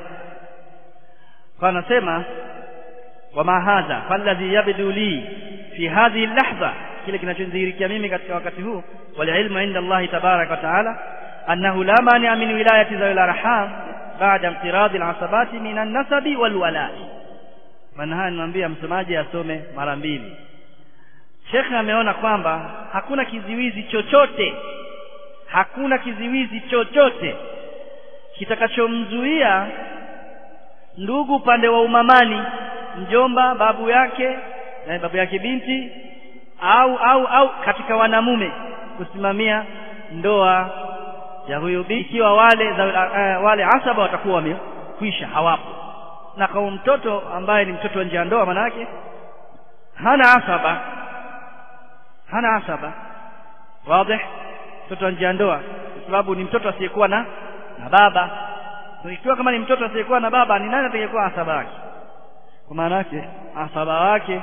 kwa anasema wama hadha falladhi yabdu li fi hadhihi lahdha kile kinachodhihirikia mimi katika wakati huu walilmu inda Allah tabaraka wa taala annahu la mania min wilayati zawil arham baada imtiradi alasabati min an-nasabi wal wala'i maana haya nimwambia msomaji asome mara mbili Sheikh ameona kwamba hakuna kiziwizi chochote hakuna kiziwizi chochote kitakachomzuia ndugu upande wa umamani mjomba babu yake na babu yake binti au au au katika wanamume kusimamia ndoa ya huyo binti ikiwa wale za, uh, wale asaba watakuwa wamekwisha hawapo na kwa mtoto ambaye ni mtoto nje ya ndoa maana yake hana asaba hana asaba wazi mtoto nje ya ndoa kwa sababu ni mtoto asiyekuwa na na baba ikiwa kama ni mtoto asiyekuwa na baba ni nani atakayekuwa asaba wake kwa maana yake asaba wake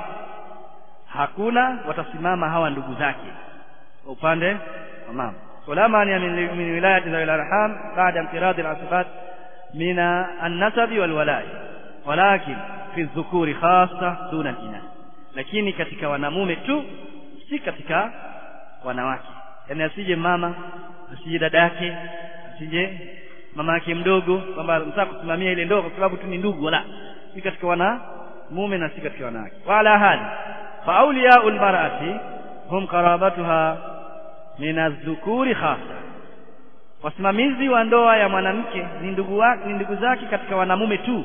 hakuna watasimama hawa ndugu zake kwa upande wa mama wala mani min wilayati zawil arham baada imtirad al-asbat min an-nasab wal wala'i walakin fi dhukuri khassa duna al-inath lakini katika wanamume tu si katika wanawake yani asije mama asije dada yake asije mama yake mdogo kwamba mtaka kusimamia ile ndoa kwa sababu tu ni ndugu wala si katika wanamume na si katika wanawake wala hali فأولياء المرأة هم قرابتها من الذكور خاصة wasimamizi wa ndoa ya mwanamke ni ndugu wake ni ndugu zake katika wanamume tu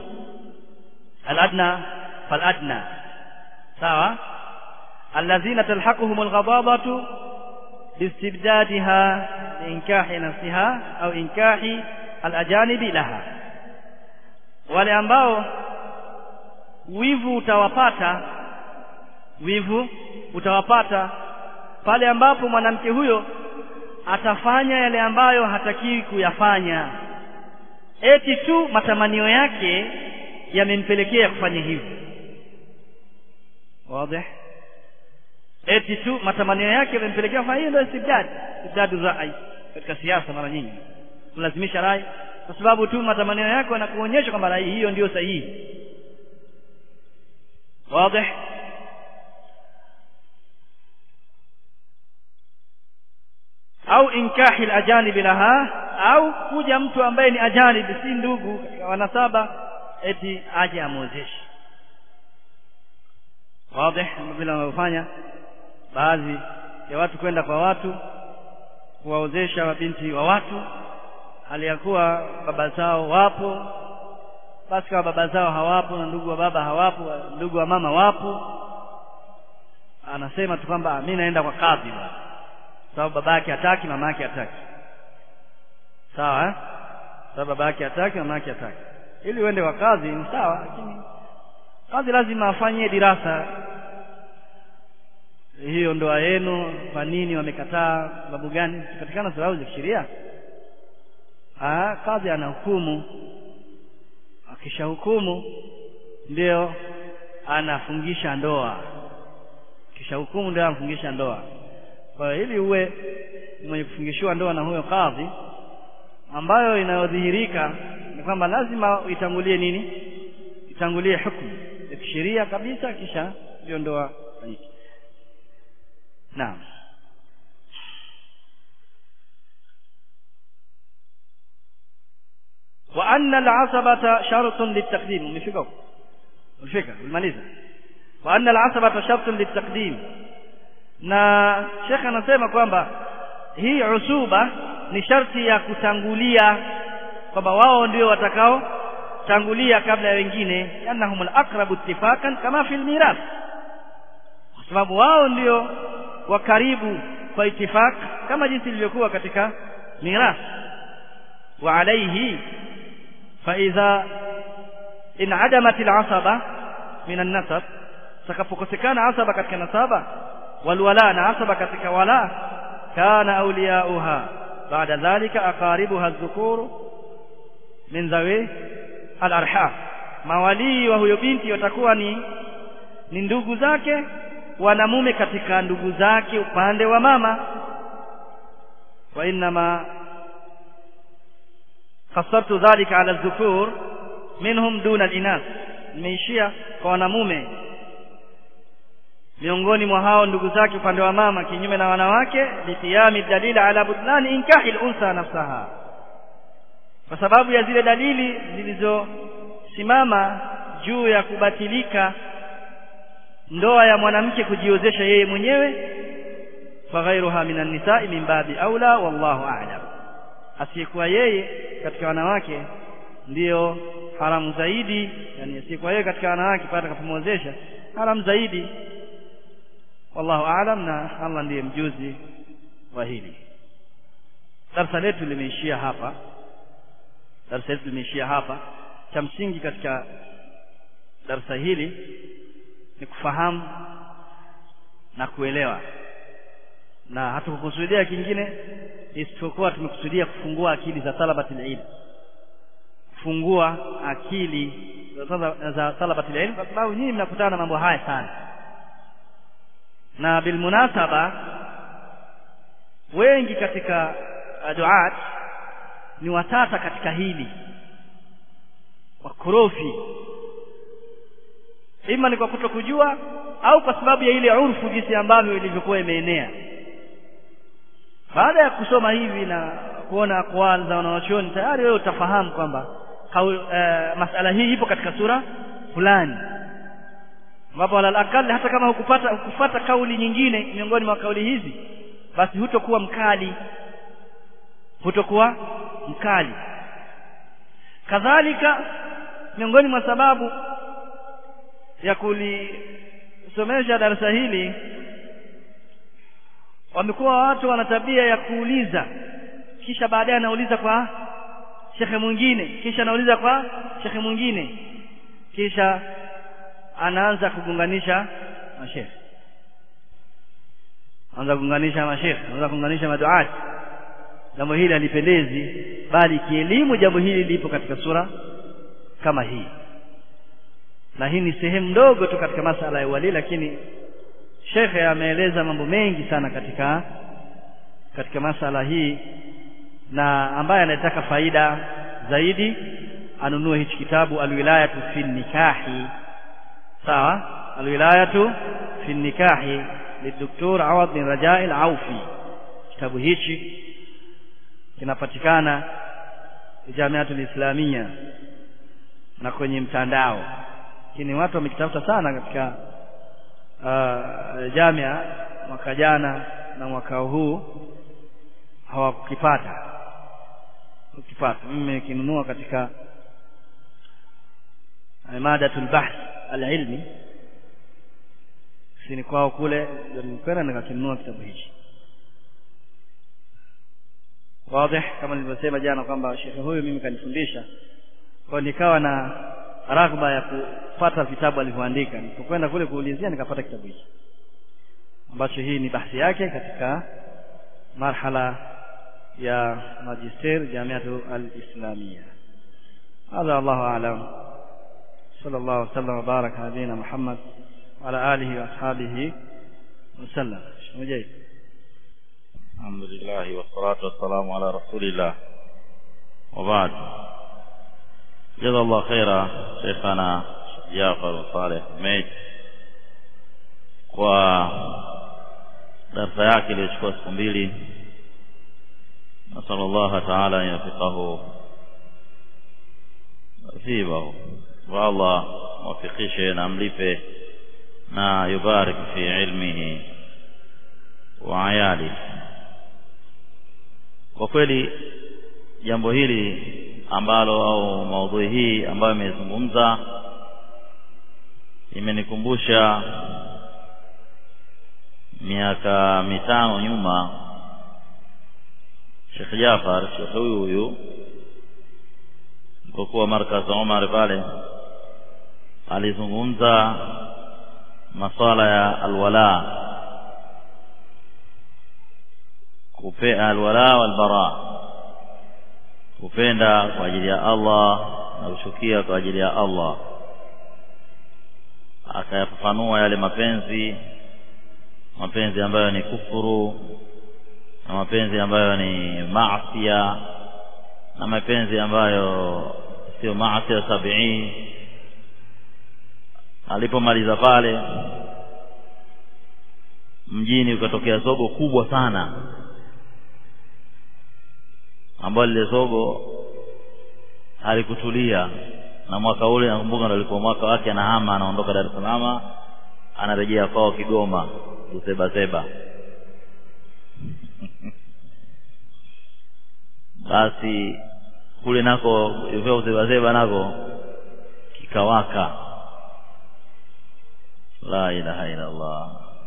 aladna faladna sawa alladhina talhaquhum alghadabatu bistibdadiha inkahi nafsiha au inkahi alajanibi laha wale ambao wivu utawapata wivu utawapata pale ambapo mwanamke huyo atafanya yale ambayo hatakiwi kuyafanya eti tu matamanio yake yamempelekea kufanya hivyo wazi eti tu matamanio yake yamempelekea kufanya hiyo ndio istibdad istibdadu rai katika siasa mara nyingi kulazimisha rai kwa sababu tu matamanio yako yanakuonyesha kwamba rai hiyo ndiyo sahihi wazi au inkahi al-ajanib laha au kuja mtu ambaye ni ajanib si ndugu katika wanasaba eti aje amwozeshe wazi vile wanavyofanya baadhi ya watu kwenda kwa watu kuwaozesha mabinti wa watu hali ya kuwa baba zao wapo basi kama baba zao hawapo na ndugu wa baba hawapo ndugu wa mama wapo anasema tu kwamba mimi naenda kwa kadhi bwana sababu baba yake hataki mama yake hataki sawa eh sababu baba yake hataki mama yake hataki ili uende kwa kazi ni sawa lakini kazi lazima afanye dirasa hiyo ndoa yenu kwa nini wamekataa sababu gani katikana sababu za kisheria ah kazi anahukumu akishahukumu ndio anafungisha ndoa kisha hukumu ndio anafungisha ndoa kwa hiyo ili uwe mwenye kufungishiwa ndoa na huyo kadhi ambayo inayodhihirika ni kwamba lazima itangulie nini itangulie hukumu ya kisheria kabisa kisha ndio ndoa fanyike naam wa anna al-asabata shartun litaqdim umefika huko umefika umemaliza wa anna al-asabata shartun litaqdim na shekhe anasema kwamba hii usuba ni sharti ya kutangulia kwamba wao ndio watakao tangulia kabla ya wengine annahum al-aqrabu ittifaqan kama fi al-mirath kwa sababu wao ndio wa karibu kwa itifaq kama jinsi ilivyokuwa katika mirath wa alayhi fa idha inadamat al-asaba min an-nasab takapokosekana asaba katika nasaba walwala na asaba katika wala kana awliyauha baada dhalika aqaribuha adh-dhukur min dhawi al-arham mawalii wa huyo binti watakuwa ni ni ndugu zake wanamume katika ndugu zake upande wa mama wa inma kasartu dhalika ala dhukur minhum duna al-inas nimeishia kwa wanamume miongoni mwa hao ndugu zake upande wa mama kinyume na wanawake litiyami dalili ala butlani inkahi al-unsa nafsaha kwa sababu ya zile dalili zilizosimama juu ya kubatilika ndoa ya mwanamke kujiozesha yeye mwenyewe faghairuha minan nisa'i min babi aula wallahu a'lam asiyekuwa yeye katika wanawake ndiyo haramu zaidi yani asiyekuwa yeye katika wanawake pata kapomwozesha haramu zaidi wallahu a'lam na Allah ndiye mjuzi wa hili darasa letu limeishia hapa darasa letu limeishia hapa cha msingi katika darasa hili ni kufahamu na kuelewa na hatukukusudia kingine isipokuwa tumekusudia kufungua akili za talabatul ilm kufungua akili za talabatul ilm kwa sababu nyinyi mnakutana na mambo haya sana na bilmunasaba wengi katika duat ni watata katika hili wakorofi ima ni kwa kutokujua au kwa sababu ya ile urfu jinsi ambavyo ilivyokuwa imeenea baada ya kusoma hivi na kuona akwal za wanawachuoni tayari wewe utafahamu kwamba e, masala hii ipo katika sura fulani ambapo alal akali hata kama hukupata hukufata kauli nyingine miongoni mwa kauli hizi basi hutokuwa mkali hutokuwa mkali kadhalika miongoni mwa sababu ya kulisomesha darasa hili wamekuwa watu wana tabia ya kuuliza kisha baadaye anauliza kwa shekhe mwingine kisha anauliza kwa shekhe mwingine kisha anaanza kugunganisha mashekhe anaanza kugunganisha mashekhe anaanza kugunganisha maduati jambo hili halipendezi bali kielimu jambo hili lipo katika sura kama hii na hii ni sehemu ndogo tu katika masala ya wali lakini shekhe ameeleza mambo mengi sana katika katika masala hii na ambaye anataka faida zaidi anunue hichi kitabu alwilayatu fi nikahi sawa alwilayatu fi nikahi lidoktor Awad bin Rajai al-Aufi kitabu hichi kinapatikana Jamiatul Islamia na kwenye mtandao lakini watu wamekitafuta sana katika uh, jamia mwaka jana na mwaka huu hawakukipata ukipata mimi nikinunua katika madatul bahth alilmi sini kwao kule nilikwenda nikakinunua kitabu hichi wazi kama nilivyosema jana kwamba shekhe huyu mimi kanifundisha kwa nikawa na raghba ya kupata vitabu alivyoandika nilipokwenda kule kuulizia nikapata kitabu hichi ambacho hii ni bahthi yake katika marhala ya magister jamiatu al-islamia هذا الله أعلم صلى الله وسلم وبارك على نبينا محمد وعلى آله وأصحابه وسلم مجيد الحمد لله والصلاة والسلام على رسول الله وبعد جزا الله خيرا شيخنا جعفر صالح حميد kwa darsa yake iliyochukua siku mbili nasala llaha taala an yafiqahu nasibahu wa allah mwafikishe na mlipe na yubarik fi ilmihi wa ayali kwa kweli jambo hili ambalo au maudhui hii ambayo imezungumza imenikumbusha miaka mitano nyuma Sheikh Jafar Sheikh huyu huyu alipokuwa markaz Omar pale alizungumza maswala ya alwala kupea alwala walbara kupenda kwa ajili ya Allah na kuchukia kwa ajili ya Allah akayafafanua yale mapenzi mapenzi ambayo ni kufuru na mapenzi ambayo ni maasia na mapenzi ambayo sio maasia sabii alipomaliza pale mjini ukatokea zogo kubwa sana ambalo lile zogo halikutulia na mwaka ule nakumbuka ndo alikuwa mwaka wake anahama anaondoka Dar es Salaam anarejea kwao Kigoma Usebaseba basi kule nako hivyo Usebaseba nako kikawaka la ilaha illa Allah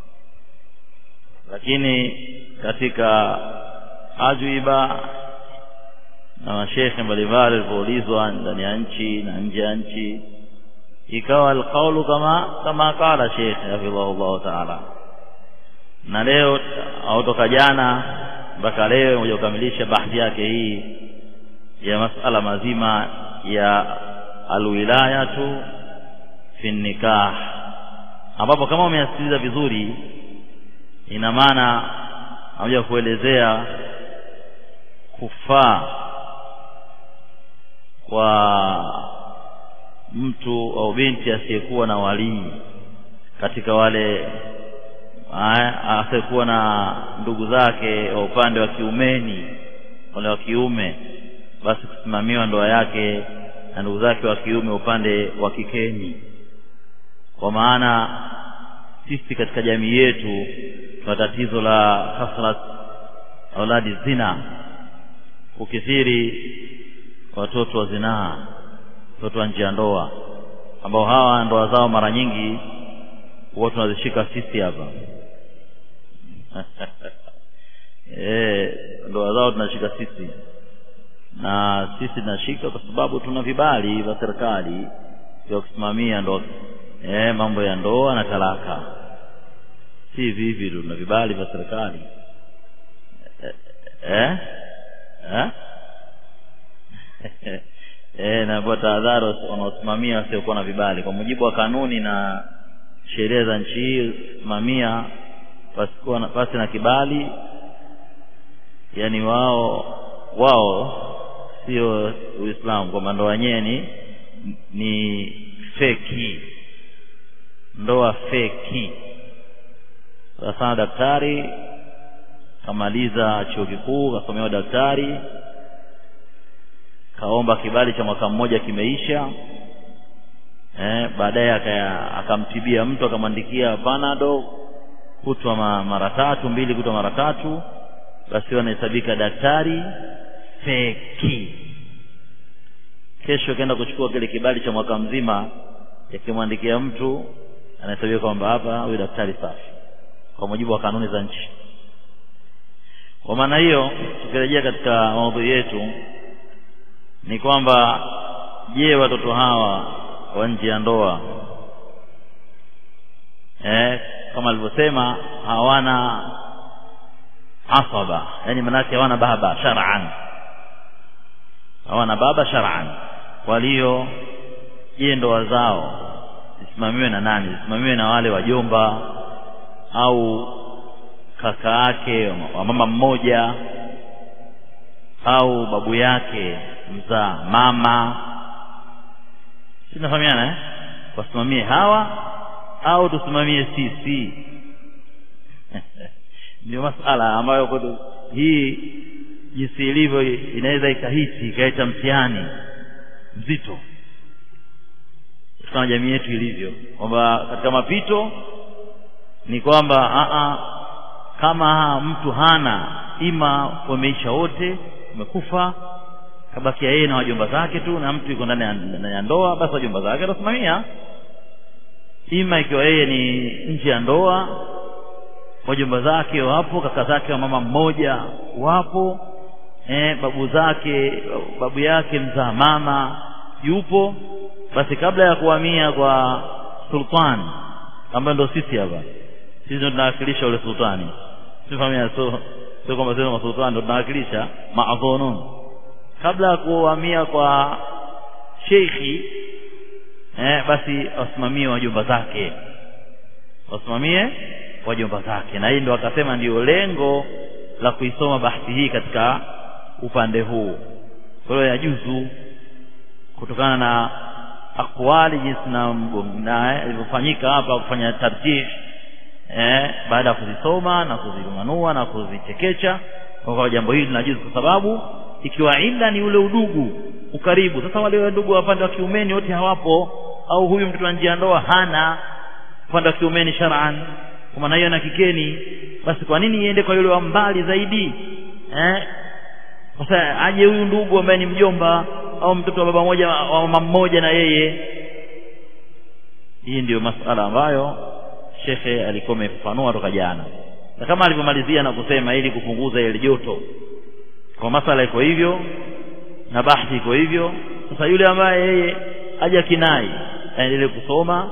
lakini katika ajuiba na mashekhe mbalimbali walipoulizwa ndani ya nchi na nje ya nchi ikawa alqaulu kama kama qala Sheikh hafidhahullah taala na leo au toka jana mpaka leo moja kukamilisha bahthi yake hii ya masala mazima ya alwilayatu fi nikah ambapo kama umeyasikiliza vizuri ina maana anakuja kuelezea kufaa kwa mtu au binti asiyekuwa na walii katika wale asiyekuwa na ndugu zake wa upande wa kiumeni wale wa kiume basi kusimamiwa ndoa yake na ndugu zake wa kiume upande wa kikeni kwa maana sisi katika jamii yetu tuna tatizo la kasrat auladi zina kukithiri watoto wa zinaa watoto wa nje ya ndoa ambao hawa ndoa zao mara nyingi huwa tunazishika sisi hapa e, ndoa zao tunashika sisi na sisi tunashika kwa sababu tuna vibali vya serikali vya kusimamia ndoa e, mambo ya ndoa na talaka si vivi tu tuna vibali vya serikali eh eh eh na kwa tahadhari wanaosimamia wasiokuwa na vibali kwa mujibu wa kanuni na sheria za nchi hii simamia pasikuwa na, pasi na kibali yani wao wao sio Uislamu kwamba ndoa wenyewe ni ni feki ndoa feki sasa daktari kamaliza chuo kikuu kasomea daktari kaomba kibali cha mwaka mmoja kimeisha eh, baadaye akamtibia mtu akamwandikia panado kutwa mara tatu mbili kutwa mara tatu basi anahesabika daktari feki kesho akaenda kuchukua kile kibali cha mwaka mzima yakimwandikia mtu anahesabika kwamba hapa huyu daktari safi kwa mujibu wa kanuni za nchi kwa maana hiyo tukirejea katika maudhui yetu ni kwamba je watoto hawa wa nje ya ndoa eh, kama alivyosema hawana asaba yani manake hawana baba shar'an hawana baba shar'an kwa hiyo je ndoa zao zisimamiwe na nani zisimamiwe na wale wajomba au kaka yake wa mama mmoja au babu yake mzaa mama tunafahamiana eh? wasimamie hawa au tusimamie sisi ndio masala ambayo kwetu hii jinsi ilivyo inaweza ikahisi ikaleta mtihani mzito kama jamii yetu ilivyo kwamba katika mapito ni kwamba a kama mtu hana ima wameisha wote wamekufa kabakia yeye na wajomba zake tu na mtu yuko ndani ya ndoa basi wajomba zake atasimamia ima ikiwa yeye ni nje ya ndoa wajomba zake wapo kaka zake wa mama mmoja wapo eh, babu zake babu yake mzaa mama yupo basi kabla ya kuhamia kwa sultan ambayo ndo sisi hapa sisi ndo tunawakilisha ule sultani sifahamia so sio kwamba sisi masultani ndo tunawakilisha maadhunun kabla ya kuhamia kwa sheikhi eh, basi wasimamie wajomba zake wasimamie wajomba zake na hii ndo akasema ndio lengo la kuisoma bahthi hii katika upande huu kwa hiyo yajuzu kutokana na akwali jinsi na na ilivyofanyika hapa kufanya tarjih eh, baada ya kuzisoma na kuzirumanua na kuzichekecha kwa jambo hili linajuzu kwa sababu ikiwa ila ni ule udugu ukaribu sasa wale ndugu wa upande wa kiumeni wote hawapo au huyu mtoto wa njia ndoa hana upande wa kiumeni shar'an kwa maana hiyo na kikeni basi kwa nini iende kwa yule wa mbali zaidi eh sasa aje huyu ndugu ambaye ni mjomba au mtoto wa baba moja wa mama mmoja na yeye hii ndiyo masala ambayo shekhe alikuwa amefafanua toka jana na kama alivyomalizia na kusema ili kupunguza ile joto kwa masala iko hivyo na bahthi iko hivyo sasa yule ambaye yeye haja kinai aendelee kusoma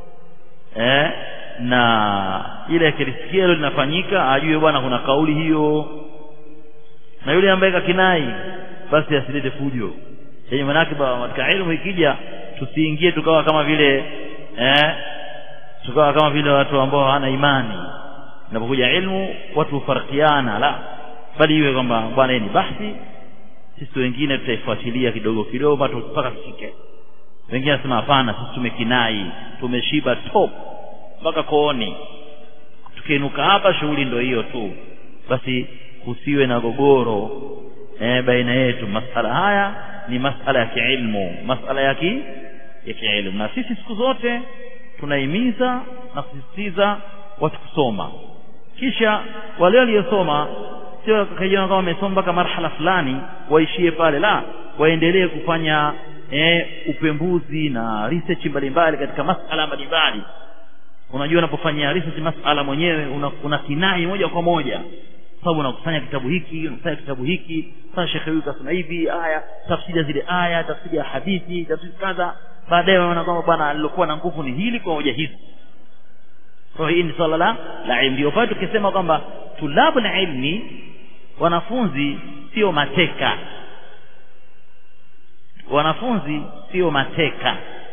eh, na ile akilisikia hilo linafanyika ajue bwana kuna kauli hiyo na yule ambaye kakinai basi asilete fujo yenye manake katika elimu ikija tusiingie tukawa kama vile eh, tukawa kama vile watu ambao hawana imani inapokuja ilmu watu hufarikiana la bali iwe kwamba bwana ni bahthi sisi wengine tutaifuatilia kidogo kidogo mpaka tufike wengine nasema hapana sisi tumekinai tumeshiba top mpaka kooni tukiinuka hapa shughuli ndio hiyo tu basi kusiwe na gogoro eh, baina yetu masala haya ni masala ya kiilmu masala ya ki ya kiilmu na sisi siku zote tunahimiza na kusisitiza watu kusoma kisha wale waliosoma sio kajiona kama wamesoma mpaka marhala fulani waishie pale la waendelee kufanya eh, upembuzi na research mbalimbali katika masala mbalimbali unajua unapofanyia research masala mwenyewe una, una kinai moja kwa moja sababu unakusanya kitabu hiki unakusanya kitabu hiki sasa shekhe huyu kasema hivi aya tafsiri zile aya tafsiri ya hadithi tafsiri kadha baadaye unaona kwamba bwana alilokuwa na nguvu ni hili kwa hoja hizi kwa hii ni swala la la ilmu ndio pale tukisema kwamba tulabu na ilmi wanafunzi sio mateka wanafunzi sio mateka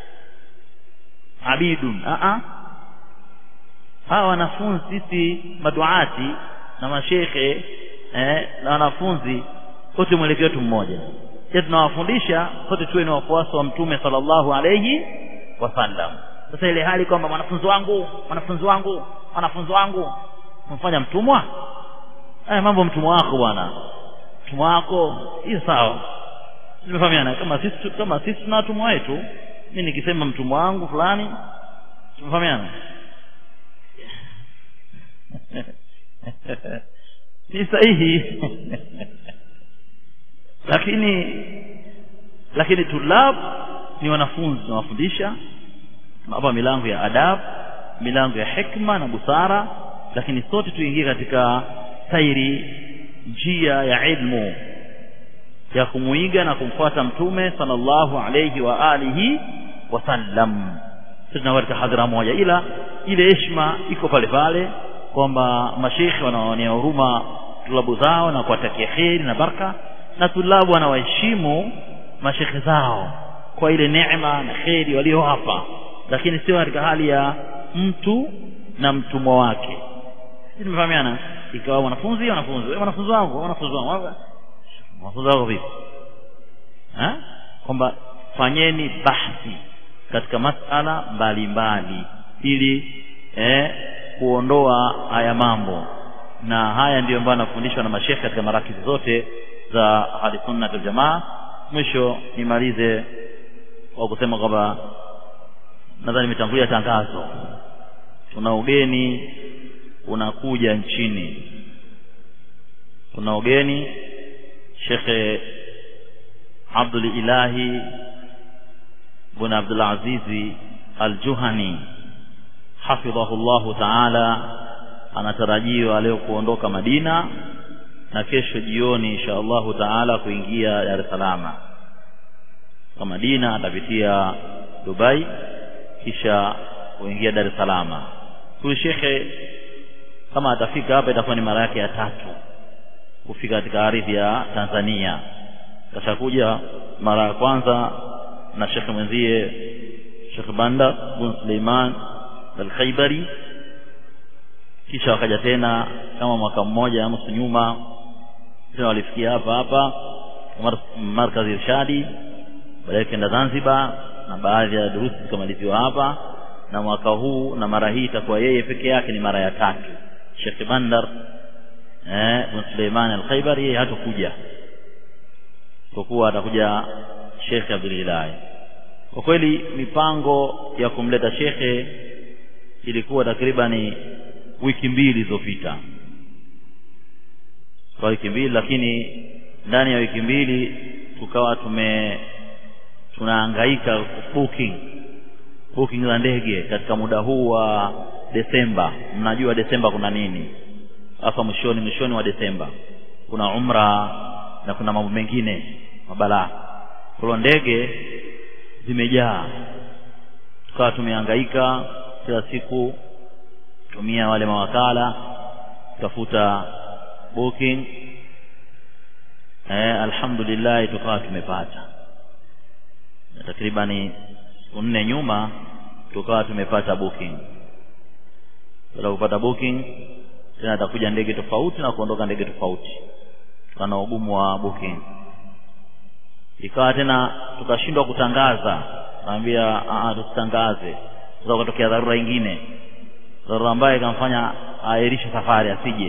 abidun a a hawa wanafunzi sisi maduati na mashekhe eh, na wanafunzi wote mwelekeo wetu mmoja je tunawafundisha sote tuwe ni wafuasi wa mtume sallallahu alayhi wasallam sasa ile hali kwamba mwanafunzi wangu mwanafunzi wangu mwanafunzi wangu kumfanya mtumwa haya mambo mtumwa wako bwana mtumwa wako hiyo sawa tumefahamiana kama sisi kama sisi tuna watumwa wetu mimi nikisema mtumwa wangu fulani tumefahamiana si sahihi lakini lakini tulab ni wanafunzi tunawafundisha tunawapa milango ya adab milango ya hikma na busara lakini sote tuingie katika sairi njia ya ilmu ya kumuiga na kumfuata mtume sallallahu alayhi wa alihi wasallam sisi katika hadhara moja ila ile heshima iko pale pale kwamba mashekhe wanaonea huruma tulabu zao na kuwatakia kheri na baraka na tulabu wanawaheshimu mashekhe zao kwa ile neema na kheri waliowapa lakini sio katika hali ya mtu na mtumwa wake tumefahamiana ikawa wanafunzi wanafunzi wewe wanafunzi wangu wanafunzi wangu wanafunzi wako vipi eh kwamba fanyeni bahthi katika masala mbalimbali ili eh, kuondoa haya mambo na haya ndiyo ambayo anafundishwa na mashekhe katika marakizi zote za ahli sunna wal jamaa mwisho nimalize kwa kusema kwamba nadhani nimetangulia tangazo tuna ugeni unakuja nchini tuna ugeni shekhe Abdul Ilahi bin Abdul Azizi Al-Juhani hafidhahullahu ta'ala anatarajiwa leo kuondoka Madina na kesho jioni insha Allahu taala kuingia Dar es Salaam kwa Madina atapitia Dubai kisha kuingia Dar es Salaam huyu shekhe kama atafika hapa itakuwa ni mara yake ya tatu kufika katika ardhi ya Tanzania kashakuja mara ya kwanza na shekhe mwenzie Sheikh Banda bin Suleiman Al-Khaibari kisha wakaja tena kama mwaka mmoja nusu nyuma tena walifikia hapa hapa markazi irshadi baadaye kenda Zanzibar na baadhi ya durusi zikamaliziwa hapa na mwaka huu na mara hii itakuwa yeye peke yake ni mara ya tatu Sheikh Bandar eh bin Suleiman Al-Khaibari yeye hatakuja kwa kuwa atakuja Sheikh Abdul Ilahi kwa kweli mipango ya kumleta shekhe ilikuwa takribani wiki mbili zilizopita kwa wiki mbili lakini ndani ya wiki mbili tukawa tume tunahangaika booking booking za ndege katika muda huu wa Desemba mnajua Desemba kuna nini hapa mwishoni mwishoni wa Desemba kuna umra na kuna mambo mengine mabalaa kwa ndege zimejaa tukawa tumehangaika kila siku tumia wale mawakala tafuta booking eh, alhamdulillah tukawa tumepata takribani siku nne nyuma tukawa tumepata booking baada kupata booking tena atakuja ndege tofauti na kuondoka ndege tofauti kana ugumu wa booking ikawa tena tukashindwa kutangaza naambia tusitangaze sasa kutokea dharura nyingine dharura ambayo ikamfanya aairishe safari asije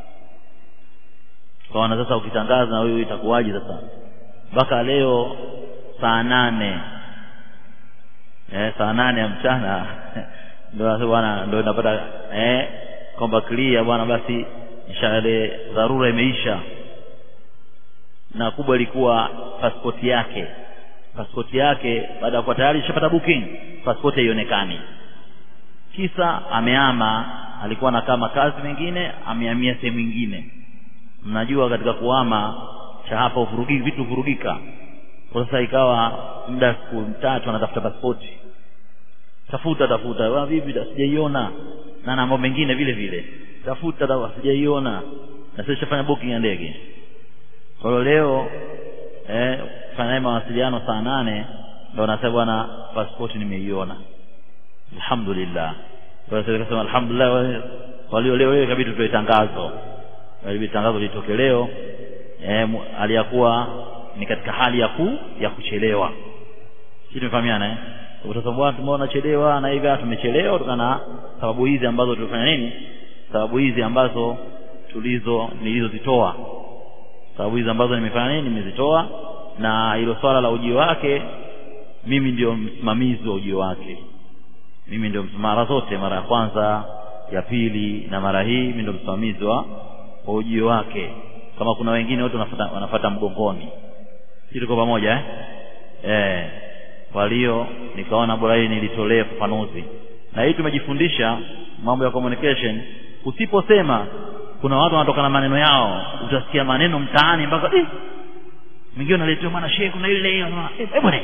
kaona sasa ukitangaza na wewe itakuwaje sasa mpaka leo saa nane eh, saa nane ya mchana ndio bwana ndio inapata eh, kwamba clear bwana basi inshallah dharura imeisha na kubwa ilikuwa pasipoti yake pasipoti yake baada ya kuwa tayari ishapata booking pasipoti haionekani kisa ameama alikuwa anakaa makazi mengine amehamia sehemu nyingine mnajua katika kuhama cha hapa uvurugiki vitu vurugika kwa sasa ikawa muda siku tatu anatafuta pasipoti tafuta tafuta wa vipi sijaiona na mambo mengine vile vile tafuta sijaiona na sasa shafanya booking ya ndege kwa hiyo leo eh fanya mawasiliano saa nane ndio nasema bwana pasipoti nimeiona alhamdulillah kwa hiyo nikasema alhamdulillah walio leo leo kabidi tutoe tangazo ili tangazo litoke leo eh aliyakuwa ni katika hali ya ku ya kuchelewa sisi tumefahamiana eh utasema bwana tumeona chelewa na hivi tumechelewa kutokana na sababu hizi ambazo tulifanya nini sababu hizi ambazo tulizo nilizozitoa sababu hizi ambazo nimefanya nini nimezitoa na hilo swala la ujio wake mimi ndio msimamizi wa ujio wake mimi ndio mara zote mara ya kwanza ya pili na mara hii mimi ndio msimamizi wa wa ujio wake kama kuna wengine wote wanafuata wanafuata mgongoni sisi tuko pamoja eh eh kwa hiyo nikaona bora hii nilitolee ufafanuzi na hii tumejifundisha mambo ya communication usiposema kuna watu wanatoka na maneno yao utasikia maneno mtaani mpaka eh mwingine unaletewa maana shehe kuna ile eh bwana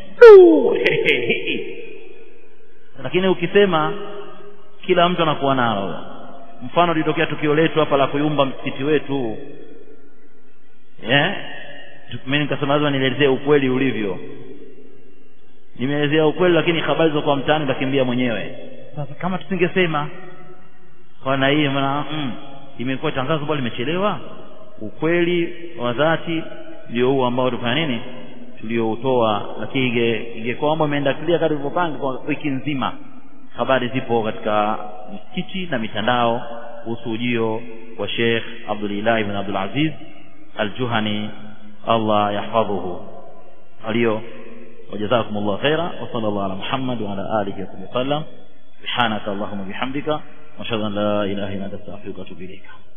lakini ukisema kila mtu anakuwa nalo mfano litokea tukio letu hapa la kuyumba msikiti wetu eh mimi nikasema lazima nielezee ukweli ulivyo nimeelezea ukweli lakini habari za kwa mtaani takimbia mwenyewe sasa kama tusingesema kwa na hii maana mm, imekuwa tangazo bado limechelewa ukweli wa dhati ndio huu ambao tufanya nini tulioutoa lakini inge- ingekuwa kwamba umeenda clear kama tulivyopanga kwa wiki nzima habari zipo katika misikiti na mitandao kuhusu ujio wa Sheikh Abdullah ibn Abdul Aziz Al-Juhani Allah yahfadhuhu aliyo wajazakumullahu khaira wa sallallahu ala Muhammad wa ala alihi wa sallam subhanaka allahumma bihamdika wa ashhadu an la ilaha illa anta astaghfiruka wa atubu ilayk